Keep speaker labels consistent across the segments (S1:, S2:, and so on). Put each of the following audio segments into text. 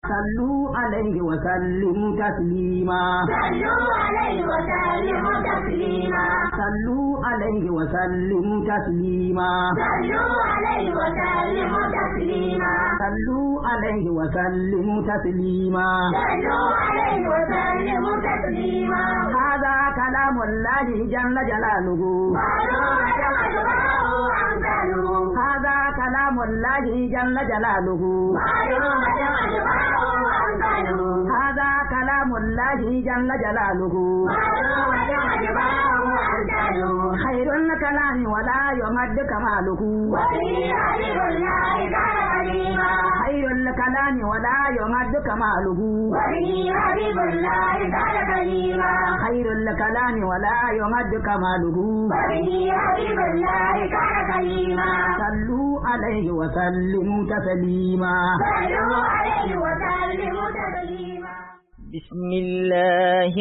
S1: صلوا عليه وسلموا تسليما
S2: صلوا عليه وسلموا تسليما
S1: صلوا عليه وسلموا تسليما
S2: صلوا عليه وسلموا تسليما
S1: صلوا عليه وسلموا تسليما
S2: صلوا عليه وسلموا تسليما
S1: هذا كلام الله جل جلاله
S2: قالوا وتوجهه أمثاله
S1: هذا كلام الله جل جلاله
S2: قالوا وتوجهه أمثاله
S1: هذا كلام الله جل جلاله
S2: قالوا وتوجهه أمثاله
S1: خير الكلام ولا يمد كماله
S2: وفي حبيب الله كان قديما
S1: خير الكلام ولا يمد كماله
S2: وفي حبيب الله كان قديما
S1: خير الكلام ولا يمد كماله
S2: وفي حبيب الله كان قديما
S1: صلوا عليه وسلموا تسليما
S2: صلوا عليه وسلموا تسليما
S3: بسم الله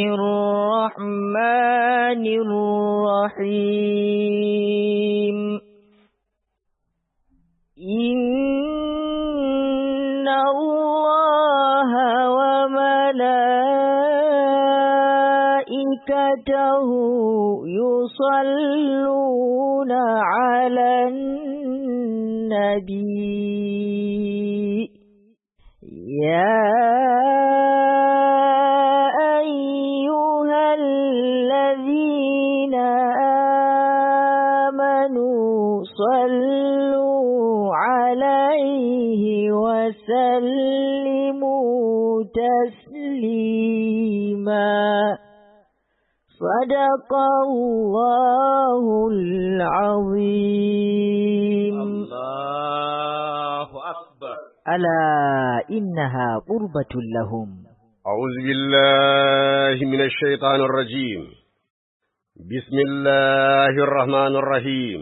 S3: الرحمن الرحيم إن الله وملائكته يصلون على النبي يا أيها الذين آمنوا صلوا عليه وسلموا تسليما صدق الله العظيم
S4: الله أكبر
S3: ألا إنها قربة لهم
S4: أعوذ بالله من الشيطان الرجيم بسم الله الرحمن الرحيم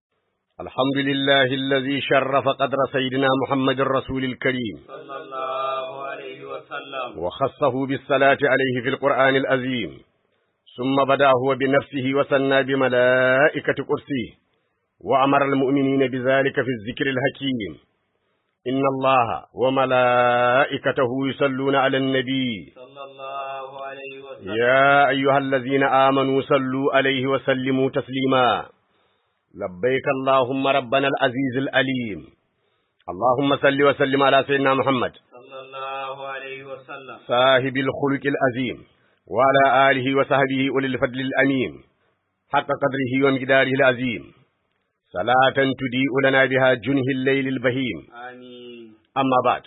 S4: الحمد لله الذي شرف قدر سيدنا محمد الرسول الكريم
S5: صلى الله عليه وسلم
S4: وخصه بالصلاة عليه في القرآن العظيم ثم بدأ هو بنفسه وثنى بملائكة كرسيه وأمر المؤمنين بذلك في الذكر الحكيم إن الله وملائكته يصلون على النبي
S5: صلى الله عليه وسلم
S4: يا أيها الذين آمنوا صلوا عليه وسلموا تسليما لبيك اللهم ربنا العزيز الأليم اللهم صل وسلم على سيدنا محمد
S5: صلى الله عليه وسلم
S4: صاحب الخلق العظيم وعلى آله وصحبه أولي الفضل الأمين حق قدره ومقداره العظيم صلاة تضيء لنا بها جنه الليل البهيم
S5: آمين
S4: amma ba'd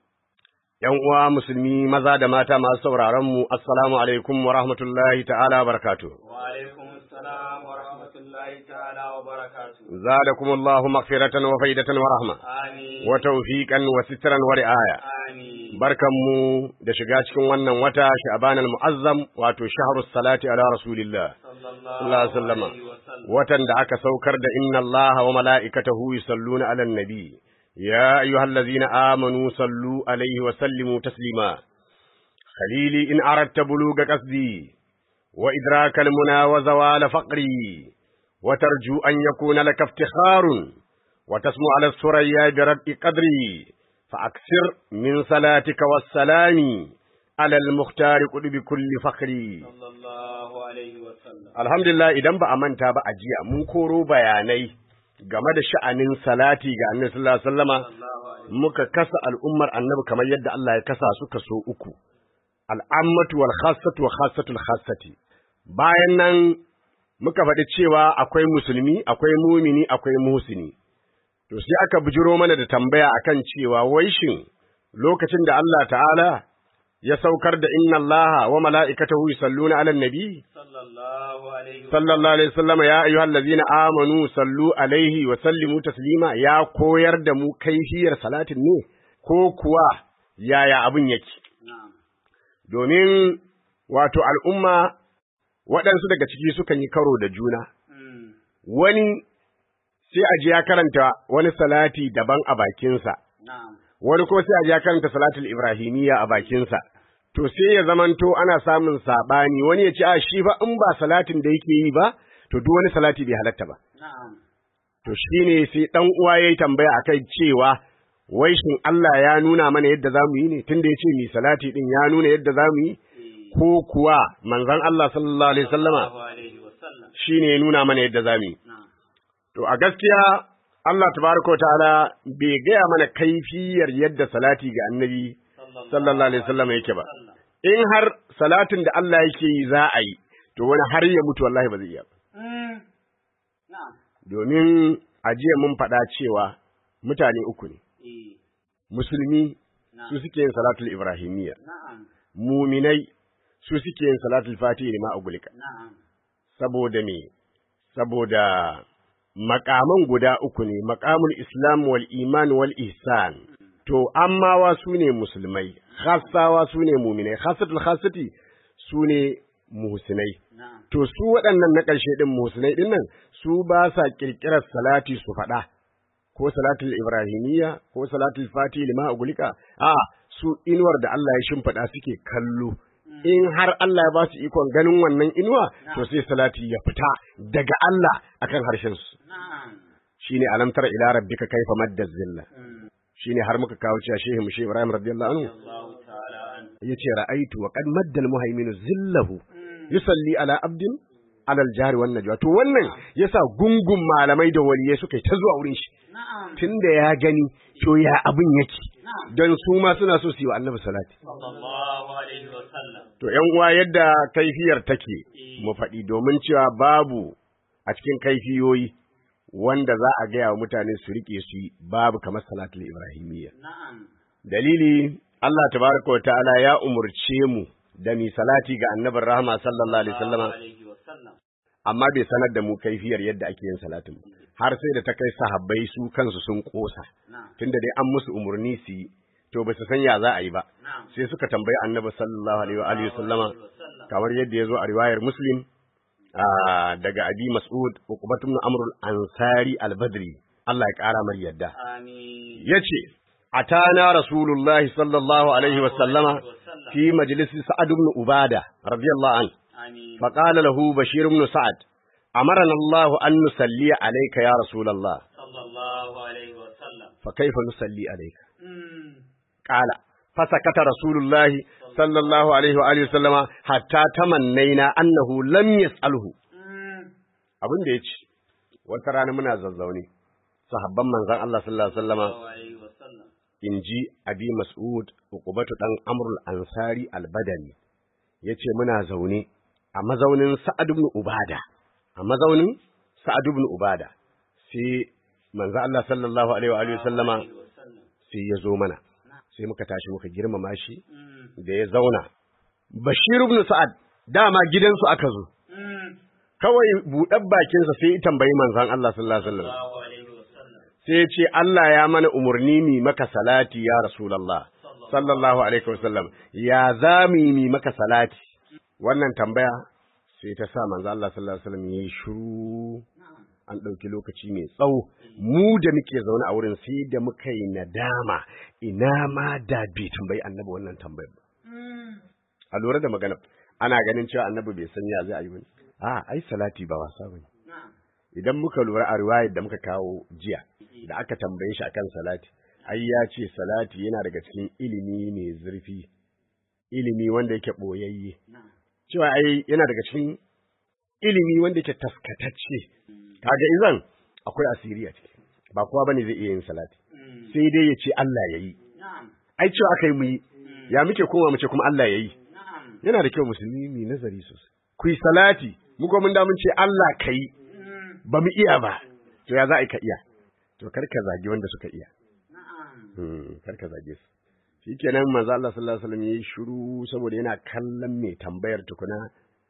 S4: yan uwa musulmi maza da mata masu sauraron mu assalamu alaikum wa rahmatullahi ta'ala wa barakatuh
S5: وعليكم السلام ورحمة الله تعالى وبركاته
S4: zadakum Allahu maghfiratan wa faidatan wa rahma
S5: آمين
S4: wa tawfiqan wa sitran wa ri'aya
S5: آمين
S4: barkanmu da shiga cikin wannan wata sha'ban al-mu'azzam wato shahrus salati ala rasulillah
S5: صلى
S4: sallallahu
S5: الله
S4: alaihi wasallam
S5: عليه وسلم
S4: watan da aka saukar da inna Allaha wa mala'ikatahu yusalluna 'alan nabi ya ayyuhallazina amanu sallu alaihi wa sallimu taslima khalili in aradta buluga qasdi wa idraka al-muna wa zawala faqri wa tarju an yakuna laka iftikharun wa tasmu 'ala as-suraya bi rabbi qadri fa aksir min salatika was-salami 'ala al-mukhtar qudbi kulli fakhri
S5: صلى الله عليه وسلم
S4: Alhamdulillah idan ba a manta ba a jiya mun koro bayanai game da sha'anin salati ga Annabi sallallahu alaihi wasallama
S5: صلى الله عليه
S4: muka kasa al'ummar Annabi kamar yadda Allah ya kasa su kaso uku al'ammatu wal khassatu wa khassatul khassati bayan nan muka faɗi cewa akwai musulmi akwai mumini akwai muhsini to sai aka bujiro mana da tambaya akan cewa wai shin lokacin da Allah ta'ala ya saukar da inna Allah wa mala'ikatahu yusalluna 'alan nabi
S5: صلى الله عليه وسلم
S4: sallallahu alaihi wasallam ya ayyuhal ladzina amanu sallu alaihi wa sallimu taslima ya koyar da mu kaifiyar salatin ne ko kuwa yaya abin yake
S5: نعم
S4: domin wato al'umma waɗansu daga ciki sukan yi karo da juna
S5: مم.
S4: wani sai a ji ya karanta wani salati daban a bakinsa
S5: نعم
S4: wani kuma sai a ji ya karanta salatul ibrahimiyya a bakinsa to sai ya zamanto ana samun sabani wani ya ce a shi fa in ba salatin da yake yi ba to duk wani salati bai halatta ba
S5: نعم
S4: to shine sai dan uwa yayi tambaya akai cewa wai shin Allah ya nuna mana yadda za mu yi ne tunda ya ce mi salati din ya nuna yadda za mu yi ko kuwa manzon Allah sallallahu alaihi wasallama
S5: sallallahu alaihi wasallam
S4: shine ya nuna mana yadda za mu yi
S5: na'am
S4: to a gaskiya Allah tabaraka wa ta'ala bai gaya mana kaifiyar yadda salati ga annabi sallallahu alaihi wasallam yake ba in har salatin da Allah yake yi za a yi to wani har ya mutu wallahi ba zai iya ba
S5: Mm. na'am
S4: domin a jiya mun faɗa cewa mutane uku ne
S5: eh
S4: musulmi
S5: na'am
S4: su suke yin salatul ibrahimiyya
S5: na'am
S4: muminai su suke yin salatul fatihi ne ma a gulika
S5: na'am
S4: saboda me saboda makaman guda uku ne makamul islam wal iman wal ihsan to ammawa su ne musulmai khassawa su ne muminai khassatul khassati su ne muhsinai
S5: na'am
S4: to su waɗannan na ƙarshe ɗin muhsinai ɗin nan su ba sa ƙirƙirar salati su faɗa ko salatul ibrahimiyya ko salatul fati lima ugulika a su inuwar da Allah ya shimfiɗa suke kallo in har Allah ya ba su ikon ganin wannan inuwa to sai salati ya fita daga Allah akan harshen su
S5: na'am
S4: shine alam tara ila rabbika kaifa madda zilla
S5: Mm.
S4: shine har muka kawo cewa shehu mushe Ibrahim radiyallahu anhu
S5: Allahu ta'ala an
S4: yace ra'aitu wa qad madda al-muhaiminu zillahu yusalli ala abdin ala al-jari wan najwa to wannan yasa gungun malamai da waliyai suka yi ta zuwa wurin shi
S5: na'am
S4: tunda ya gani to ya abin yake
S5: na'am
S4: don su ma suna so su yi wa annabi salati
S5: sallallahu alaihi wasallam
S4: to yan uwa yadda kaifiyar take mu faɗi domin cewa babu a cikin kaifiyoyi wanda za a gaya wa mutane su rike su yi babu kamar salatul ibrahimiyya
S5: na'am
S4: dalili Allah tabaraka wa ta'ala ya umurce mu da mi salati ga annabin rahama sallallahu alaihi wasallama
S5: alaihi wasallam
S4: amma bai sanar da mu kaifiyar yadda ake yin salatin ba. har sai da ta kai sahabbai su kansu sun kosa
S5: na'am
S4: tunda dai an musu umurni su yi to ba su san ya za a yi ba
S5: na'am
S4: sai suka tambayi annabi sallallahu alaihi wa alihi wasallama
S5: wasallam
S4: kamar yadda ya zo a riwayar muslim ah, daga abi mas'ud uqbat ibn amr al-ansari al-badri Allah ya kara mar yadda
S5: amin
S4: yace atana rasulullahi sallallahu alaihi wa sallama fi majlisi sa'ad ibn ubada radiyallahu an
S5: amin
S4: faqala lahu bashir ibn sa'ad amarna Allah an nusalli alayka ya rasulullah
S5: sallallahu alaihi wasallam
S4: fa kayfa nusalli alayka
S5: Mm.
S4: qala fasakata rasulullahi sallallahu alaihi wa alihi wa sallama hatta tamannaina annahu lam yas'alhu
S5: Mm.
S4: abin da ya ce wata rana muna zazzaune sahabban manzan Allah sallallahu alaihi wasallama
S5: sallallahu alaihi wasallam
S4: in ji abi mas'ud uqubatu dan amrul ansari albadani yace muna zaune a mazaunin sa'ad ibn ubada a mazaunin sa'ad ibn ubada sai manzan Allah sallallahu alaihi wa alihi wasallama
S5: alaihi wasallam
S4: sai ya zo mana sai muka tashi muka girmama shi
S5: Mm.
S4: da ya zauna bashir ibn sa'ad dama gidansu aka zo
S5: Mm.
S4: kawai buɗar bakinsa sai ya tambayi manzan Allah sallallahu alaihi wasallam
S5: sallallahu alaihi wasallam
S4: sai ya ce Allah ya mana umarni mi maka salati ya Rasulallah sallallahu alaihi wasallam ya za mu yi mi maka salati wannan tambaya sai ta sa manzo Allah sallallahu alaihi wasallam yayi shiru an ɗauki lokaci mai tsawo mu da muke zaune a wurin sai da muka yi nadama ina ma da bai tambayi annabi wannan tambayar ba a lura da magana ana ganin cewa annabi bai san ya zai a yi bane a ai salati ba wasa bane
S5: na'am
S4: idan muka lura a riwayar da muka kawo jiya da aka tambaye shi akan salati ai ya ce salati yana daga cikin ilimi mai zurfi ilimi wanda yake boyayye
S5: na'am
S4: cewa ai yana daga cikin ilimi wanda yake taskatacce kaga izan akwai asiri a ciki ba kowa bane zai iya yin salati
S5: Mm.
S4: sai dai ya ce Allah ya yi
S5: na'am
S4: ai cewa aka yi mu yi ya muke koma mu ce kuma Allah ya yi
S5: na'am
S4: yana da kyau musulmi mu yi nazari sosai ku yi salati mu ko mun da mun ce Allah ka yi
S5: Mm.
S4: ba mu iya ba to ya za a yi ka iya to kar ka zagi wanda suka iya
S5: na'am
S4: Hmm, kar ka zage su shikenan manzo Allah sallallahu alaihi wasallam yayi shiru saboda yana kallon mai tambayar tukuna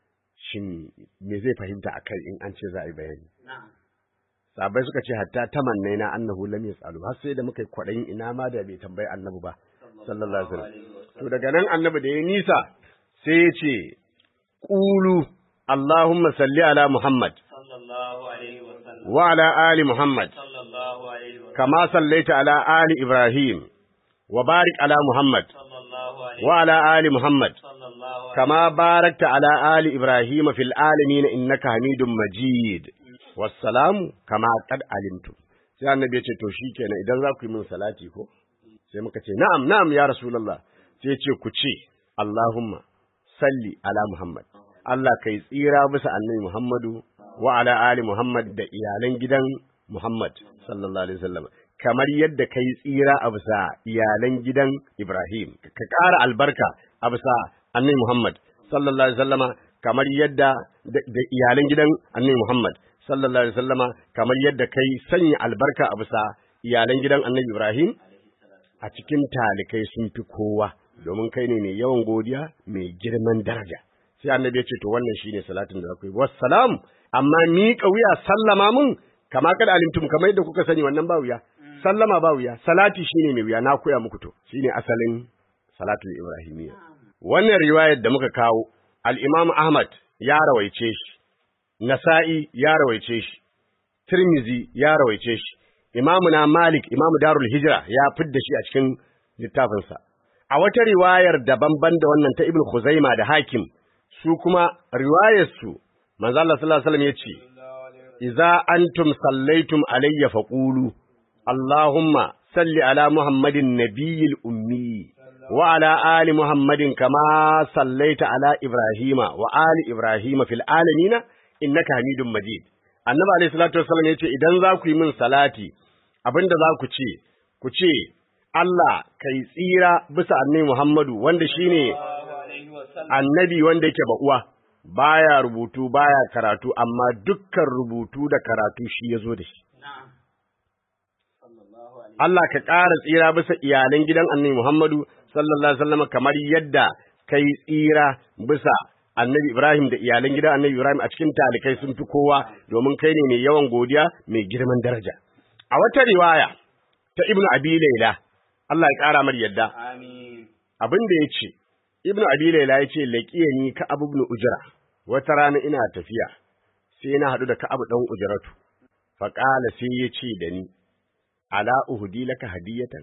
S4: shin me zai fahimta akai in an ce za a yi bayani
S5: na'am
S4: sahabbai suka ce hatta tamannaina annahu lam yasalu har sai da muka yi kwadayin ina ma da bai tambayi annabi ba sallallahu alaihi wasallam to daga nan annabi da ya nisa sai ya ce qulu allahumma salli ala muhammad
S5: sallallahu alaihi wasallam
S4: wa ala ali muhammad
S5: sallallahu alaihi wasallam
S4: كما صليت على آل إبراهيم وبارك على محمد
S5: sallallahu alaihi
S4: وعلى آل محمد
S5: sallallahu alaihi
S4: كما باركت على آل إبراهيم في العالمين إنك حميد مجيد والسلام كما قد علمتم sai annabi ya ce to shikenan idan za ku yi min salati ko sai muka ce na'am na'am ya rasulullah sai ce ku ce Allahumma salli ala Muhammad Allah kai tsira bisa annabi Muhammadu wa ala ali Muhammad da iyalan gidan Muhammad sallallahu alaihi wasallam kamar yadda kai tsira a bisa iyalan gidan Ibrahim ka ƙara albarka a bisa annabi Muhammad sallallahu alaihi wasallama kamar yadda da iyalan gidan annabi Muhammad sallallahu alaihi wasallama kamar yadda kai sanya albarka a bisa iyalan gidan annabi Ibrahim a cikin talikai sun fi kowa domin kai ne mai yawan godiya mai girman daraja sai annabi ya ce to wannan shine salatin da zaku yi wassalam amma miƙa wuya sallama mun kama kada alimtum kamar yadda kuka sani wannan ba wuya sallama ba wuya salati shine mai wuya na koya muku to shine asalin salatul ibrahimiyya wannan riwayar da muka kawo al-imam ahmad ya rawaice shi nasa'i ya rawaice shi tirmizi ya rawaice shi imamu na malik imamu darul hijra ya fidda shi a cikin littafinsa a wata riwayar daban-ban da wannan ta ibn khuzaima da hakim su kuma riwayar su manzo Allah sallallahu alaihi wasallam yace idza antum sallaitum alayya faqulu allahumma salli ala muhammadin nabiyil ummi wa ala ali muhammadin kama sallaita ala ibrahima wa ali ibrahima fil alamin innaka hamidum majid annabi alayhi salatu wasallam yace idan za ku yi min salati abinda za ku ce ku ce Allah kai tsira bisa annabi Muhammadu wanda shine annabi wanda yake uwa baya rubutu baya karatu amma dukkan rubutu da karatu shi yazo da shi Allah ka ƙara tsira bisa iyalan gidan annabi Muhammadu sallallahu alaihi wasallam kamar yadda kai tsira bisa annabi Ibrahim da iyalan gidan annabi Ibrahim a cikin talikai sun fi kowa domin kai ne mai yawan godiya mai girman daraja a wata riwaya ta Ibn Abi Layla Allah ya ƙara mar yadda
S5: Amin.
S4: abin da ya ce Ibn Abi Layla ya ce laqiyani ka Abu ibn Ujra wata rana ina tafiya sai na haɗu da Ka'ab dan Ujratu fa qala sai ya ce da ni ala uhdi laka hadiyatan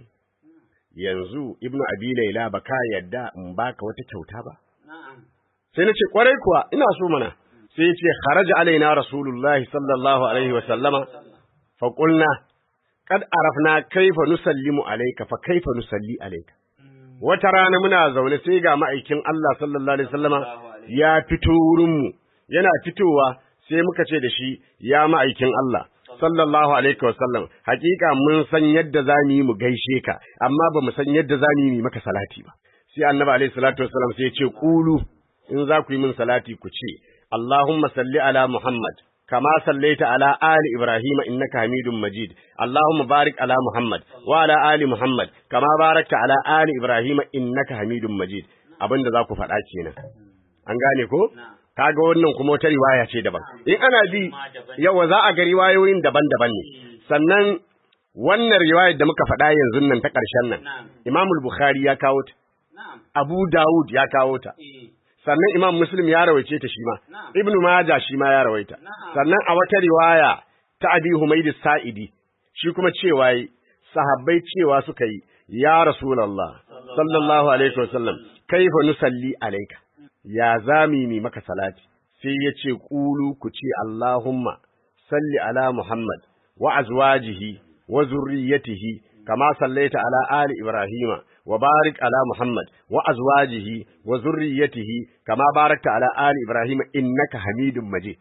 S4: yanzu Ibn Abi Layla baka yadda in baka wata kyauta ba
S5: Na'am.
S4: sai na ce kwarai kuwa ina so mana sai ya ce kharaja alaina rasulullahi sallallahu alaihi wa sallama fa qulna qad arafna kaifa nusallimu alayka fa kaifa nusalli alayka wata rana muna zaune sai ga ma'aikin Allah sallallahu alaihi wasallama ya fito wurin mu yana fitowa sai muka ce da shi ya ma'aikin Allah sallallahu alaihi wasallam hakika mun san yadda zamu yi mu gaishe ka amma ba mu san yadda zamu yi maka salati ba sai annabi alaihi salatu wasallam sai ya ce qulu in za ku yi min salati ku ce Allahumma salli ala Muhammad kama sallaita ala ali Ibrahim innaka Hamidum Majid Allahumma barik ala Muhammad wa ala ali Muhammad kama barakta ala ali Ibrahim innaka Hamidum Majid abinda za ku faɗa kenan an gane ko kaga wannan kuma wata riwaya ce daban in ana bi yawa za a ga riwayoyin daban-daban ne sannan wannan riwayar da muka faɗa yanzu nan ta ƙarshen nan Imam Bukhari ya kawo ta
S5: Na'am.
S4: Abu Dawud ya kawo ta
S5: Eh.
S4: sannan Imam Muslim ya rawaice ta shi ma
S5: Na'am.
S4: Ibn Majah shi ma ya rawaita
S5: Na'am.
S4: sannan a wata riwaya ta Abi Humayd Sa'idi shi kuma cewa yi sahabbai cewa suka yi ya Rasulullah sallallahu alaihi wasallam kaifa nusalli alayka ya zami mi maka salati sai ya ce qulu ku ce Allahumma salli ala Muhammad wa azwajihi wa zurriyyatihi kama sallaita ala ali Ibrahima wa barik ala Muhammad wa azwajihi wa zurriyyatihi kama barakta ala ali Ibrahima innaka Hamidum Majid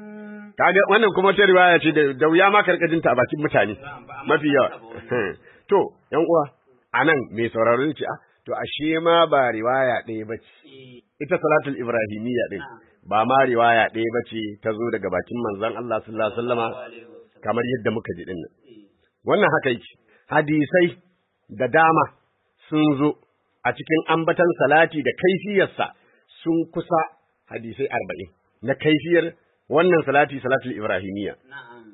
S4: kaga wannan kuma ta riwaya ce da da wuya ma karkajin ta a bakin mutane mafi yawa to yan uwa anan mai sauraro ne ce ah to ashe ma ba riwaya ɗaya bace
S5: Eh.
S4: ita salatul ibrahimiyya din ba ma riwaya ɗaya bace ta zo daga bakin manzon Allah sallallahu alaihi wasallama kamar yadda muka ji din nan wannan haka yake hadisai da dama sun zo a cikin ambatan salati da kaifiyarsa sun kusa hadisai arba'in na kaifiyar wannan salati salatul ibrahimiyya
S5: Na'am.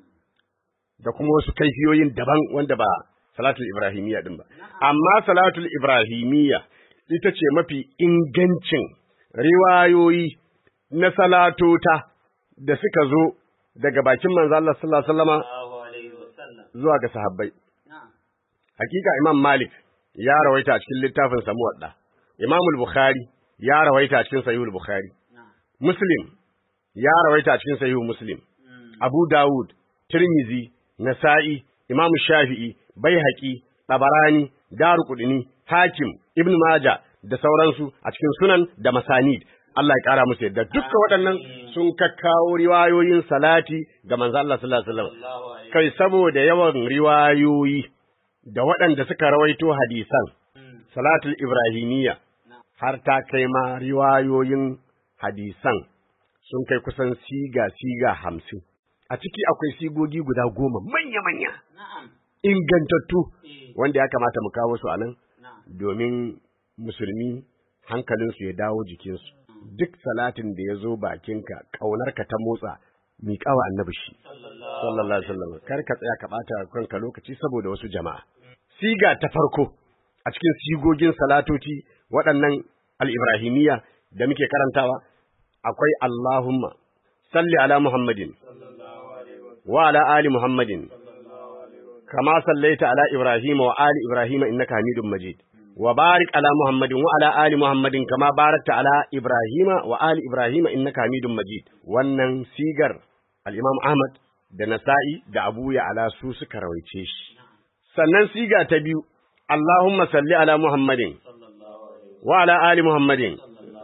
S4: da kuma wasu kaifiyoyin daban wanda ba salatul ibrahimiyya din ba amma salatul ibrahimiyya ita ce mafi ingancin riwayoyi na salatota da suka zo daga bakin manzo Allah sallallahu alaihi wasallama
S5: Allahu alaihi wasallam.
S4: zuwa ga sahabbai
S5: Na'am.
S4: hakika imam malik ya rawaita a cikin littafin sa muwadda imam al-bukhari ya rawaita a cikin sahih al-bukhari
S5: Na'am.
S4: muslim ya rawaita a cikin sahih muslim
S5: Mm.
S4: Abu Dawud, Tirmizi, Nasa'i, Imam Shafi'i, Baihaqi, Tabarani, Daruqudni, Hakim, Ibn Majah da sauransu a cikin sunan da masanid. Allah ya kara musu yadda dukkan waɗannan sun kakkawo riwayoyin salati ga manzo Allah sallallahu alaihi wasallam. Kai saboda yawan riwayoyi da waɗanda suka rawaito hadisan salatul ibrahimiyya har ta kai ma riwayoyin hadisan sun kai kusan siga siga hamsin. A ciki akwai sigogi guda goma manya-manya. Ingantattu wanda ya kamata mu kawo su a nan domin musulmi hankalinsu ya dawo jikinsu. Duk salatin da ya zo bakinka ƙaunarka ta motsa miƙawa annabi shi. Sallallahu Alaihi wasallam. Kar ka tsaya ka ɓata kanka lokaci saboda wasu jama'a. Siga ta farko a cikin sigogin salatoci waɗannan al-Ibrahimiyya da muke karantawa akwai Allahumma salli ala Muhammadin wa ala ali Muhammadin kama sallaita ala Ibrahim wa ali Ibrahim innaka Hamidum Majid wa barik ala Muhammadin wa ala ali Muhammadin kama barakta ala Ibrahim wa ali Ibrahim innaka Hamidum Majid wannan sigar al-Imam Ahmad da Nasa'i da Abu Ya'la su suka rawaice shi sannan siga ta biyu Allahumma salli ala Muhammadin wa ala ali Muhammadin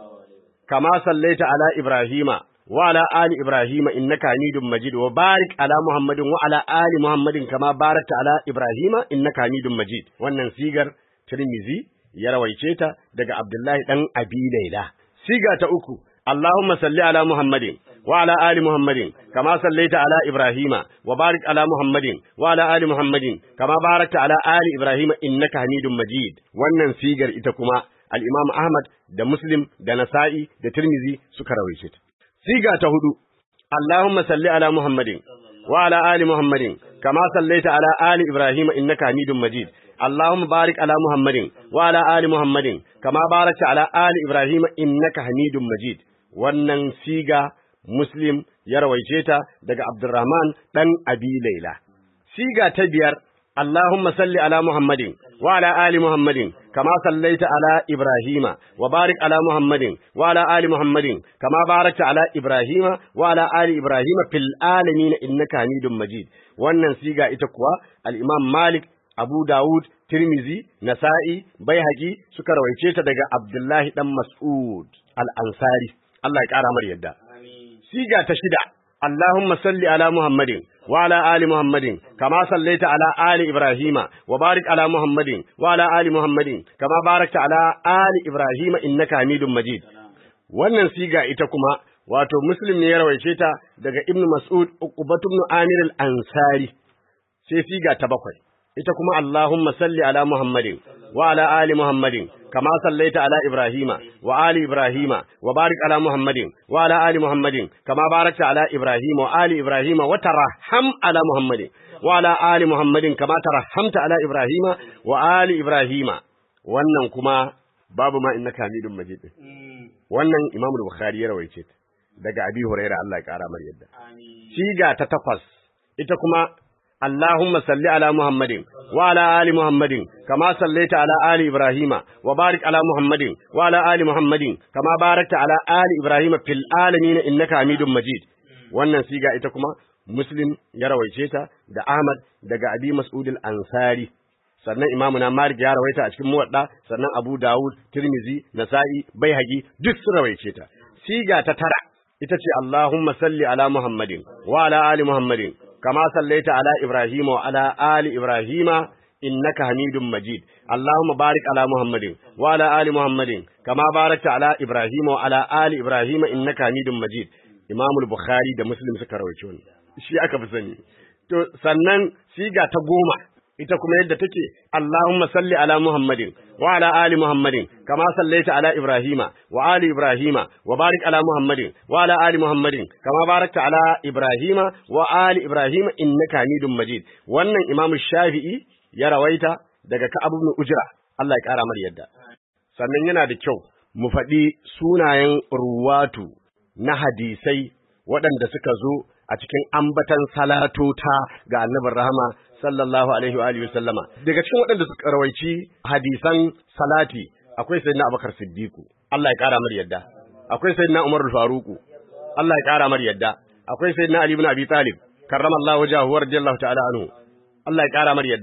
S4: kama sallaita ala Ibrahima wa ala ali Ibrahima innaka Hamidum Majid wa barik ala Muhammadin wa ala ali Muhammadin kama barakta ala Ibrahima innaka Hamidum Majid wannan sigar Tirmizi ya rawaice ta daga Abdullahi dan Abi Laila siga ta uku Allahumma salli ala Muhammadin wa ala ali Muhammadin kama sallaita ala Ibrahima wa barik ala Muhammadin wa ala ali Muhammadin kama barakta ala ali Ibrahima innaka Hamidum Majid wannan sigar ita kuma al-Imam Ahmad da Muslim da Nasa'i da Tirmizi suka rawaice ta siga ta hudu Allahumma salli ala Muhammadin wa ala ali Muhammadin kama sallaita ala ali Ibrahima innaka Hamidum Majid اللهم بارك على محمد وعلى آل محمد كما باركت على آل إبراهيم إنك حميد مجيد wannan siga Muslim ya rawaice ta daga Abdurrahman dan Abi Laila siga ta biyar Allahumma salli ala Muhammadin wa ala ali Muhammadin kama sallaita ala Ibrahima wa barik ala Muhammadin wa ala ali Muhammadin kama barakta ala Ibrahima wa ala ali Ibrahima fil alamin innaka Hamidum Majid wannan siga ita kuwa al-Imam Malik Abu Dawud, Tirmizi, Nasa'i, Baihaqi suka rawaice ta daga Abdullahi dan Mas'ud al-Ansari. Allah ya ƙara mar yadda. Siga ta shida. Allahumma salli ala Muhammadin wa ala ali Muhammadin kama sallaita ala ali Ibrahima wa barik ala Muhammadin wa ala ali Muhammadin kama barakta ala ali Ibrahima innaka Hamidum Majid. Wannan siga ita kuma wato Muslim ne ya rawaice ta daga Ibn Mas'ud Uqbatu ibn Amir al-Ansari. Sai siga ta bakwai. ita kuma Allahumma salli ala Muhammadin wa ala ali Muhammadin kama sallaita ala Ibrahima wa ali Ibrahima wa barik ala Muhammadin wa ala ali Muhammadin kama barakta ala Ibrahima wa ali Ibrahima wa tarham ala Muhammadin wa ala ali Muhammadin kama tarhamta ala Ibrahima wa ali Ibrahima wannan kuma babu ma innaka Hamidum Majid wannan Imam Bukhari ya rawaice daga Abi Hurairah Allah ya kara mar yadda siga ta takwas ita kuma اللهم صل على محمد وعلى آل محمد كما صليت على آل إبراهيم وبارك على محمد وعلى آل محمد كما باركت على آل إبراهيم في العالمين إنك حميد مجيد wannan siga ita kuma Muslim ya rawaice ta da Ahmad daga Abi Mas'ud al-Ansari sannan Imam na Malik ya rawaita a cikin Muwadda sannan Abu Dawud Tirmizi Nasa'i Baihaqi duk sun rawaice ta siga ta tara ita ce Allahumma salli ala Muhammadin wa ala ali Muhammadin كما صليت على إبراهيم وعلى آل إبراهيم إنك حميد مجيد اللهم بارك على محمد وعلى آل محمد كما باركت على إبراهيم وعلى آل إبراهيم إنك حميد مجيد إمام البخاري ده مسلم suka rawaito ne shi aka fi sani to sannan siga ta goma ita kuma yadda take Allahumma salli ala Muhammadin wa ala ali Muhammadin kama sallaita ala Ibrahima wa ali Ibrahima wa barik ala Muhammadin wa ala ali Muhammadin kama barakta ala Ibrahima wa ali Ibrahima innaka Hamidum Majid wannan Imam Shafi'i ya rawaita daga Ka'ab ibn Ujra Allah ya kara mar yadda sannan yana da kyau mu faɗi sunayen ruwatu na hadisai waɗanda suka zo a cikin ambatan salatota ga annabin rahama sallallahu alaihi wa alihi sallama daga cikin waɗanda suka rawaici hadisan salati akwai sayyidina Abubakar Siddiqu Allah ya kara mar yadda akwai sayyidina Umar Faruku Allah ya kara mar yadda akwai sayyidina Ali ibn Abi Talib karramallahu wajhahu wa radiyallahu ta'ala anhu Allah ya kara mar yadda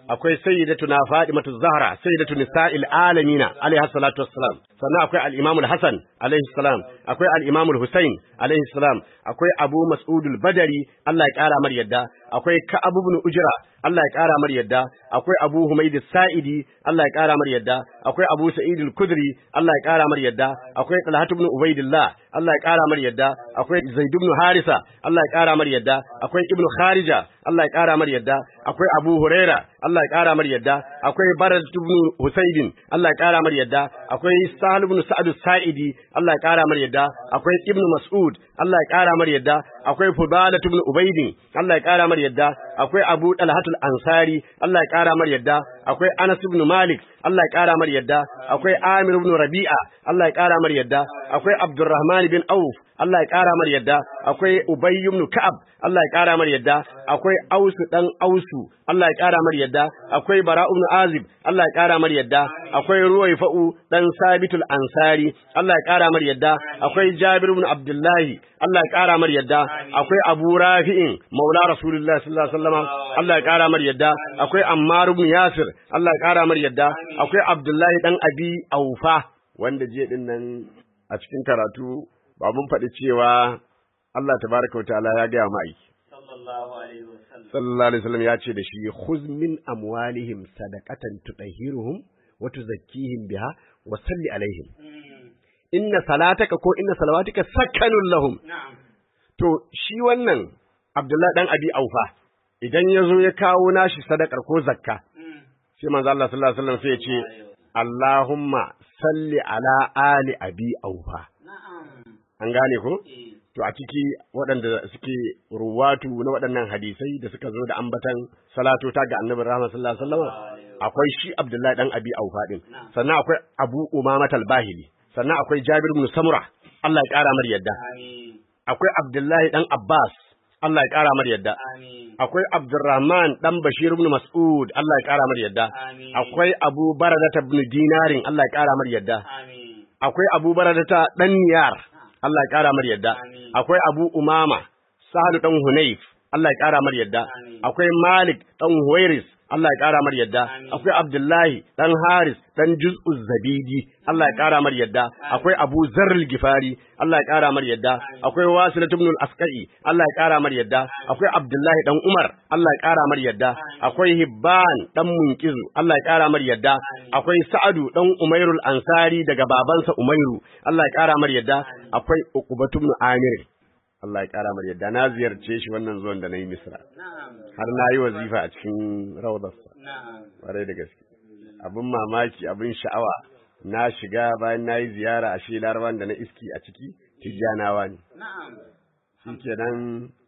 S4: akwai sayyidatuna Fatimatu Zahra sayyidatu nisa'il alamina alaiha salatu wassalam sannan akwai al-Imam al-Hasan alaihi salam akwai al-Imam al-Husain alaihi salam akwai Abu Mas'ud al-Badri Allah ya kara mar yadda akwai Ka'ab ibn Ujra Allah ya kara mar yadda akwai Abu Humayd al-Sa'idi Allah ya kara mar yadda akwai Abu Sa'id al-Khudri Allah ya kara mar yadda akwai Talhat ibn Ubaidillah Allah ya kara mar yadda akwai Zaid ibn Harisa Allah ya kara mar yadda akwai Ibn Kharija Allah ya kara mar yadda akwai Abu Huraira Allah ya kara mar yadda akwai Barad ibn Husaydin Allah ya kara mar yadda akwai Sahal ibn Sa'd saidi Allah ya kara mar yadda akwai Ibn Mas'ud Allah ya kara mar yadda akwai Fudalah ibn Ubaydin Allah ya kara mar yadda akwai Abu Talhatul Ansari Allah ya kara mar yadda akwai Anas ibn Malik Allah ya kara mar yadda akwai Amir ibn Rabi'a Allah ya kara mar yadda akwai Abdurrahman bin Auf Allah ya kara mar yadda akwai Ubay ibn Ka'ab Allah ya kara mar yadda akwai Ausu dan Ausu Allah ya kara mar yadda akwai Bara ibn Azib Allah ya kara mar yadda akwai Ruwayfa'u dan Sabitul Ansari Allah ya kara mar yadda akwai Jabir ibn Abdullahi Allah ya kara mar yadda akwai Abu Rafi'in Maula Rasulullah sallallahu alaihi wasallam Allah ya kara mar yadda akwai Ammar ibn Yasir Allah ya kara mar yadda akwai Abdullahi dan Abi Aufa wanda je din nan a cikin karatu ba mun faɗi cewa Allah tabaraka ta'ala ya gaya ma'aiki
S5: sallallahu alaihi wasallam
S4: sallallahu alaihi wasallam ya ce da shi khuz min amwalihim sadaqatan tutahhiruhum wa tuzakkihim biha wa salli alaihim inna salataka ko inna salawatika sakanun lahum
S5: na'am
S4: to shi wannan Abdullahi dan Abi Aufa idan ya zo ya kawo nashi sadakar ko zakka sai manzo Allah sallallahu alaihi wasallam sai ya ce Allahumma salli ala ali abi aufa
S5: na'am
S4: an gane ko
S5: eh
S4: to a ciki waɗanda suke ruwatu na waɗannan hadisai da suka zo da ambatan salatu ta ga annabi rahama sallallahu alaihi wasallam akwai shi Abdullahi dan Abi Aufa din sannan akwai Abu Umama al-Bahili sannan akwai Jabir ibn Samura Allah ya kara mar yadda
S5: amin
S4: akwai Abdullahi dan Abbas Allah ya kara mar yadda
S5: amin
S4: akwai Abdurrahman dan Bashir ibn Mas'ud Allah ya kara mar yadda
S5: amin
S4: akwai Abu Baradata ibn Dinarin Allah ya kara mar yadda
S5: amin
S4: akwai Abu Baradata dan Niyar Allah ya kara mar yadda
S5: Amin.
S4: akwai Abu Umama Sahlu dan Hunayf Allah ya kara mar yadda
S5: Amin.
S4: akwai Malik dan Huwairis Allah ya kara mar yadda
S5: Amin.
S4: akwai Abdullahi dan Haris dan Juz'uz Zabidi Allah ya kara mar yadda akwai Abu Zarr al-Gifari Allah ya kara mar yadda akwai Wasilat ibn al-Asqai Allah ya kara mar yadda akwai Abdullahi dan Umar Allah ya kara mar yadda akwai Hibban dan Munkizu Allah ya kara mar yadda akwai Sa'adu dan Umairul Ansari daga babansa Umairu Allah ya kara mar yadda akwai Uqbatu ibn Amir Allah ya kara mar yadda na ziyarce shi wannan zuwan da na yi Misra
S5: na'am
S4: har na yi wazifa a cikin rawdarsa
S5: na'am
S4: ƙwarai da gaske abin mamaki abin sha'awa na shiga bayan na yi ziyara a shi laraban da na iski a ciki tijjanawa ne
S5: na'am
S4: shi kenan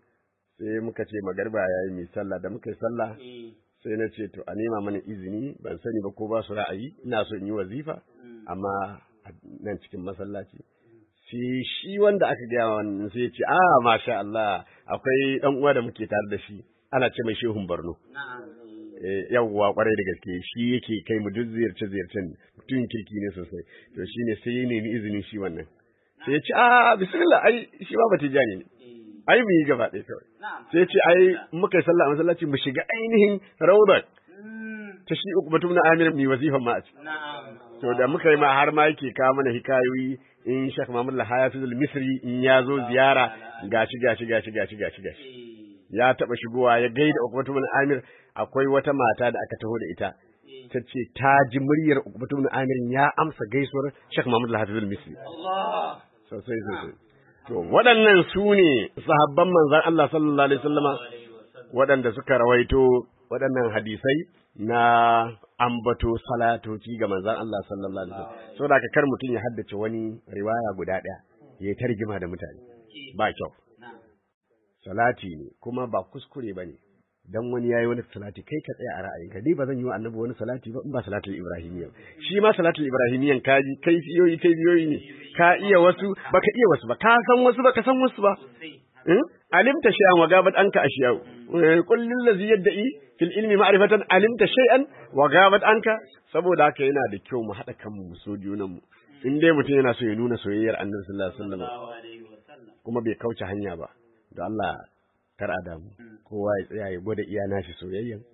S4: sai muka ce magarba ya yi mai sallah da muka yi sallah
S5: eh
S4: sai na ce to a nema mana izini ban sani ba ko ba su ra'ayi ina so in yi wazifa amma a nan cikin masallaci sai shi wanda aka gaya wa wannan sai ya ce a masha Allah akwai dan uwa da muke tare da shi ana ce mai shehun Borno
S5: na'am eh
S4: Eh, yawwa kwarai da gaske shi yake kai mu duk ziyarce ziyarcen mutum kirki ne sosai to shine sai ya nemi izinin shi wannan sai ya ce a bismillah ai shi ba batijani ne
S5: eh
S4: ai mu yi gaba ɗaya kawai
S5: na'am
S4: sai ya ce ai in muka yi sallah a masallaci mu shiga ainihin rawdar
S5: Mm,
S4: ta shi uku batum na amir mai wazifan ma a ciki
S5: na'am
S4: to da muka yi ma har ma yake kawo mana hikayoyi in Sheikh Muhammad Lahayafizul Misri in ya zo ziyara gashi gashi gashi gashi gashi gashi
S5: eh
S4: ya taba shigowa ya gaida Uqbatu bin Amir akwai wata mata da aka taho da ita
S5: eh
S4: ta ce ta ji muryar Uqbatu bin Amir ya amsa gaisuwar Sheikh Muhammad Al-Hafiz Misri
S5: Allah
S4: sosai sosai to waɗannan su ne sahabban manzon Allah sallallahu alaihi wasallama
S5: alaihi wasallam
S4: waɗanda suka rawaito waɗannan hadisai na ambato salatoci ga manzon Allah sallallahu alaihi wasallam saboda haka kar mutum ya haddace wani riwaya guda ɗaya ya tarjima da mutane ba kyau
S5: na'am
S4: salati ne kuma ba kuskure bane dan wani yayi wani salati kai ka tsaya a ra'ayinka ni ba zan yi wa annabi wani salati ba in ba salatul ibrahimiyya shi ma salatul ibrahimiyyan ka ji kai fiyoyi kai fiyoyi ne ka iya wasu baka iya wasu ba ka san wasu baka san wasu ba
S5: sai
S4: in alimta shay'an wa gabat anka ashiyau qul lil ladzi yad'i fil ilmi ma'rifatan alimta shay'an wa gabat anka saboda haka yana da kyau mu hada kanmu mu so junan mu in dai mutum yana so ya nuna soyayyar annabi sallallahu alaihi wasallam
S5: sallallahu alaihi wasallam
S4: kuma bai kauce hanya ba da Allah kar a damu kowa ya tsaya ya gwada iya nashi soyayyan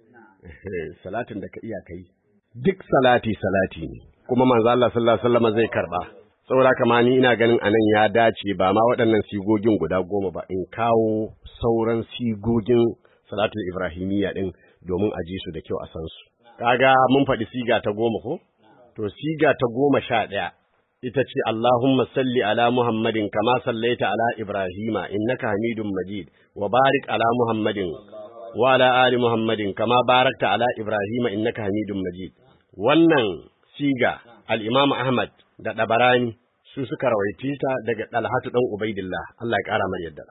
S4: salatin da ka iya kai duk salati salati ne kuma manzo Allah sallallahu alaihi wasallam zai karba saboda kama ni ina ganin anan ya dace ba ma waɗannan sigogin guda goma ba in kawo sauran sigogin salatul ibrahimiyya din domin a ji su da kyau a san su kaga mun faɗi siga ta goma ko to siga ta goma sha ɗaya ita ce Allahumma salli ala Muhammadin kama sallaita ala Ibrahima innaka Hamidum Majid wa barik ala Muhammadin wa ala ali Muhammadin kama barakta ala Ibrahima innaka Hamidum Majid wannan siga al-Imam Ahmad da Dabarani su suka rawaiti ta daga Dalhatu dan Ubaidillah Allah ya kara mar yadda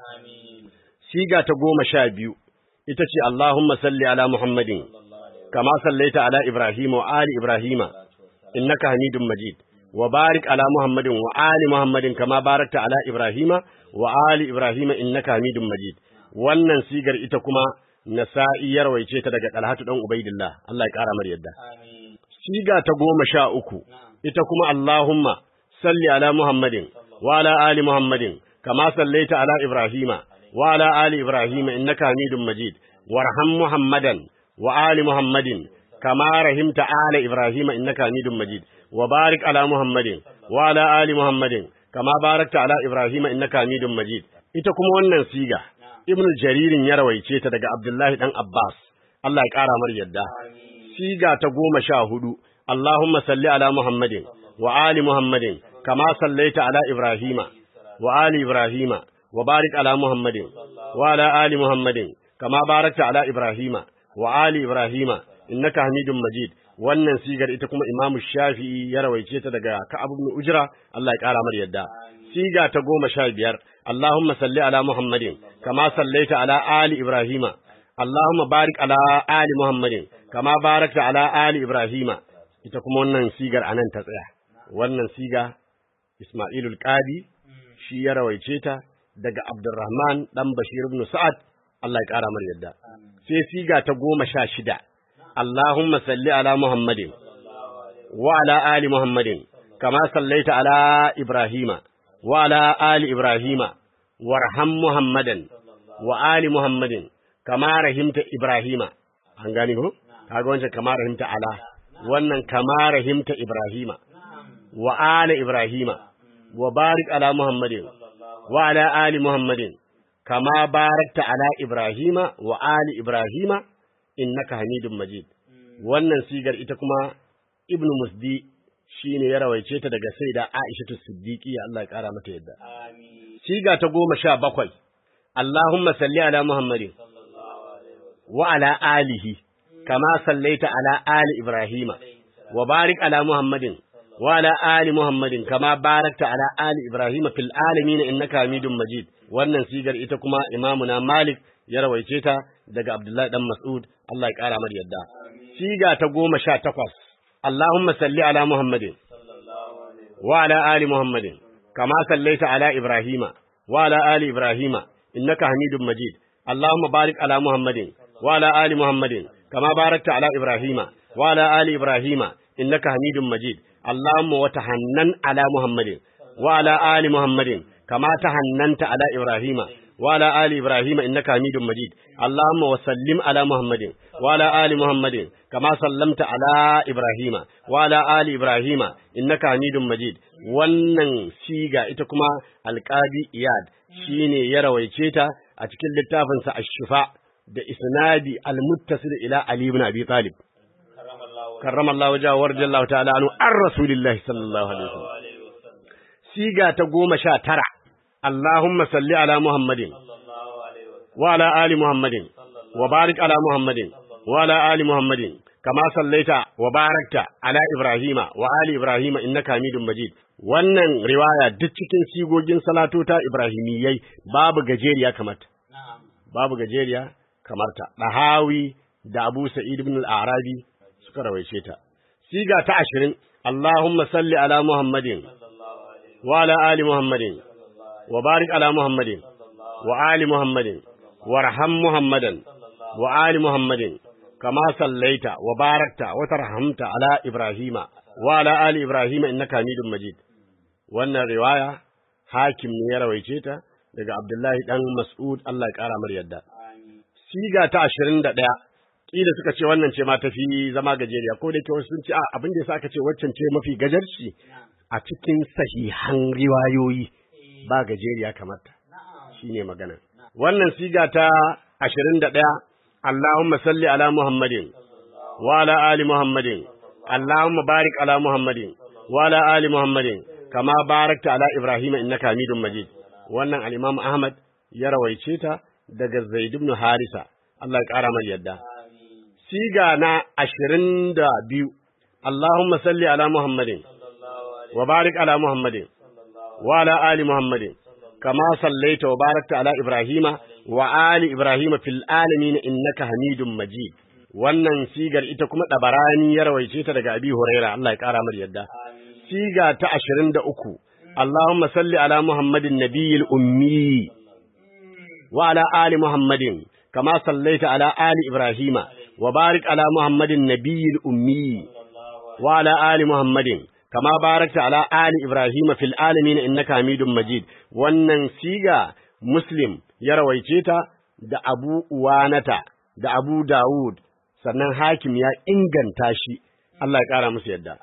S4: siga ta goma sha biyu ita ce Allahumma salli ala Muhammadin kama sallaita ala Ibrahima wa ali Ibrahima innaka Hamidum Majid wa barik ala Muhammadin wa ali Muhammadin kama barakta ala Ibrahima wa ali Ibrahima innaka Hamidum Majid wannan sigar ita kuma Nasa'i ya rawaice ta daga Talhatu dan Ubaidillah Allah ya kara mar yadda siga ta goma sha uku ita kuma Allahumma salli ala Muhammadin wa ala ali Muhammadin kama sallaita ala Ibrahima wa ala ali Ibrahima innaka Hamidum Majid warham Muhammadan wa ali Muhammadin kama rahimta ala Ibrahima innaka Hamidum Majid وبارك على محمد وعلى آل محمد كما باركت على إبراهيم إنك حميد مجيد ita kuma wannan siga Ibn Jaririn ya rawaice ta daga Abdullahi dan Abbas Allah ya kara mar yadda siga ta goma sha hudu Allahumma salli ala Muhammadin wa ali Muhammadin kama sallaita ala Ibrahima wa ali Ibrahima wa barik ala Muhammadin wa ala ali Muhammadin kama barakta ala Ibrahima wa ali Ibrahima innaka Hamidum Majid wannan sigar ita kuma Imam Shafi'i ya rawaice ta daga Ka'ab ibn Ujra Allah ya kara mar yadda siga ta goma sha biyar Allahumma salli ala Muhammadin kama sallaita ala ali Ibrahima Allahumma barik ala ali Muhammadin kama barakta ala ali Ibrahima ita kuma wannan sigar anan ta tsaya wannan siga Isma'ilul Qadi shi ya rawaice ta daga Abdurrahman dan Bashir ibn Sa'ad Allah ya kara mar yadda sai siga ta goma sha shida اللهم صل على محمد وعلى آل محمد كما صليت على إبراهيم وعلى آل إبراهيم وارحم محمدا وآل محمد كما رحمت إبراهيم an gani ko kaga wancan kama rahimta ala wannan kama rahimta ibrahima wa ala ibrahima wa barik ala muhammadin wa ala ali muhammadin kama barakta ala ibrahima wa ali ibrahima innaka hamidun majid wannan sigar ita kuma ibnu musdi shine ya rawaice ta daga saida aisha siddiqi Allah ya kara mata yadda siga ta goma sha bakwai Allahumma salli ala muhammadin wa ala alihi kama sallaita ala ali ibrahima wa barik ala muhammadin wa ala ali muhammadin kama barakta ala ali ibrahima fil alamin innaka hamidun majid wannan sigar ita kuma imamuna malik ya rawaice ta daga Abdullahi dan Mas'ud Allah ya kara mar yadda siga ta goma sha takwas Allahumma salli ala Muhammadin wa ala ali Muhammadin kama sallaita ala Ibrahima wa ala ali Ibrahima innaka Hamidum Majid Allahumma barik ala Muhammadin wa ala ali Muhammadin kama barakta ala Ibrahima wa ala ali Ibrahima innaka Hamidum Majid Allahumma wa tahannan ala Muhammadin wa ala ali Muhammadin kama tahannanta ala Ibrahima وعلى آل إبراهيم إنك حميد مجيد اللهم وسلم على محمد وعلى آل محمد كما سلمت على إبراهيم وعلى آل إبراهيم إنك حميد مجيد wannan siga ita kuma alƙadi iyad shine ya rawaice ta a cikin littafinsa ash-shifa da isnadi al-muttasil ila ali ibn abi talib karramallahu wajhahu warjallahu ta'ala anhu ar rasulillahi sallallahu alaihi wasallam siga ta goma sha tara اللهم صل على محمد وعلى آل محمد وبارك على محمد وعلى آل محمد كما صليت وباركت على إبراهيم وآل إبراهيم إنك حميد مجيد wannan riwaya duk cikin sigogin salatota Ibrahimiyyai babu gajeriya kamar babu gajeriya kamar ta Dahawi da Abu Sa'id ibn al-Arabi suka rawaice ta siga ta 20 Allahumma salli ala Muhammadin wa ala ali Muhammadin وبارك على محمد وآل محمد وارحم محمدا وآل محمد كما صليت وباركت وترحمت على إبراهيم وعلى آل إبراهيم إنك حميد مجيد wannan riwaya hakim ne ya rawaice ta daga Abdullahi dan Mas'ud Allah ya kara mar yadda siga ta 21 kila suka ce wannan ce ma tafi zama gajeriya ko da ke wasu sun ce a abin da yasa aka ce waccan ce mafi gajarci a cikin sahihan riwayoyi ba gajeriya kamar ta shine magana wannan siga ta 21 Allahumma salli ala Muhammadin wa ala ali Muhammadin Allahumma barik ala Muhammadin wa ala ali Muhammadin kama barakta ala Ibrahim innaka Hamidum Majid wannan al-Imam Ahmad ya rawaice ta daga Zaid ibn Harisa Allah ya kara mai yadda siga na 22 Allahumma salli ala Muhammadin wa barik ala Muhammadin wa ala ali Muhammadin kama sallaita wa barakta ala Ibrahima wa ali Ibrahima fil alamin innaka Hamidum Majid wannan sigar ita kuma dabarani ya rawaice ta daga Abi Huraira Allah ya kara mar yadda siga ta 23 Allahumma salli ala Muhammadin nabiyil ummi wa ala ali Muhammadin kama sallaita ala ali Ibrahima wa barik ala Muhammadin nabiyil ummi wa ala ali Muhammadin kama barakta ala ali Ibrahim fil alamin innaka Hamidum Majid wannan siga Muslim ya rawaice ta da Abu Uwanata da Abu Dawud sannan Hakim ya inganta shi Allah ya kara musu yadda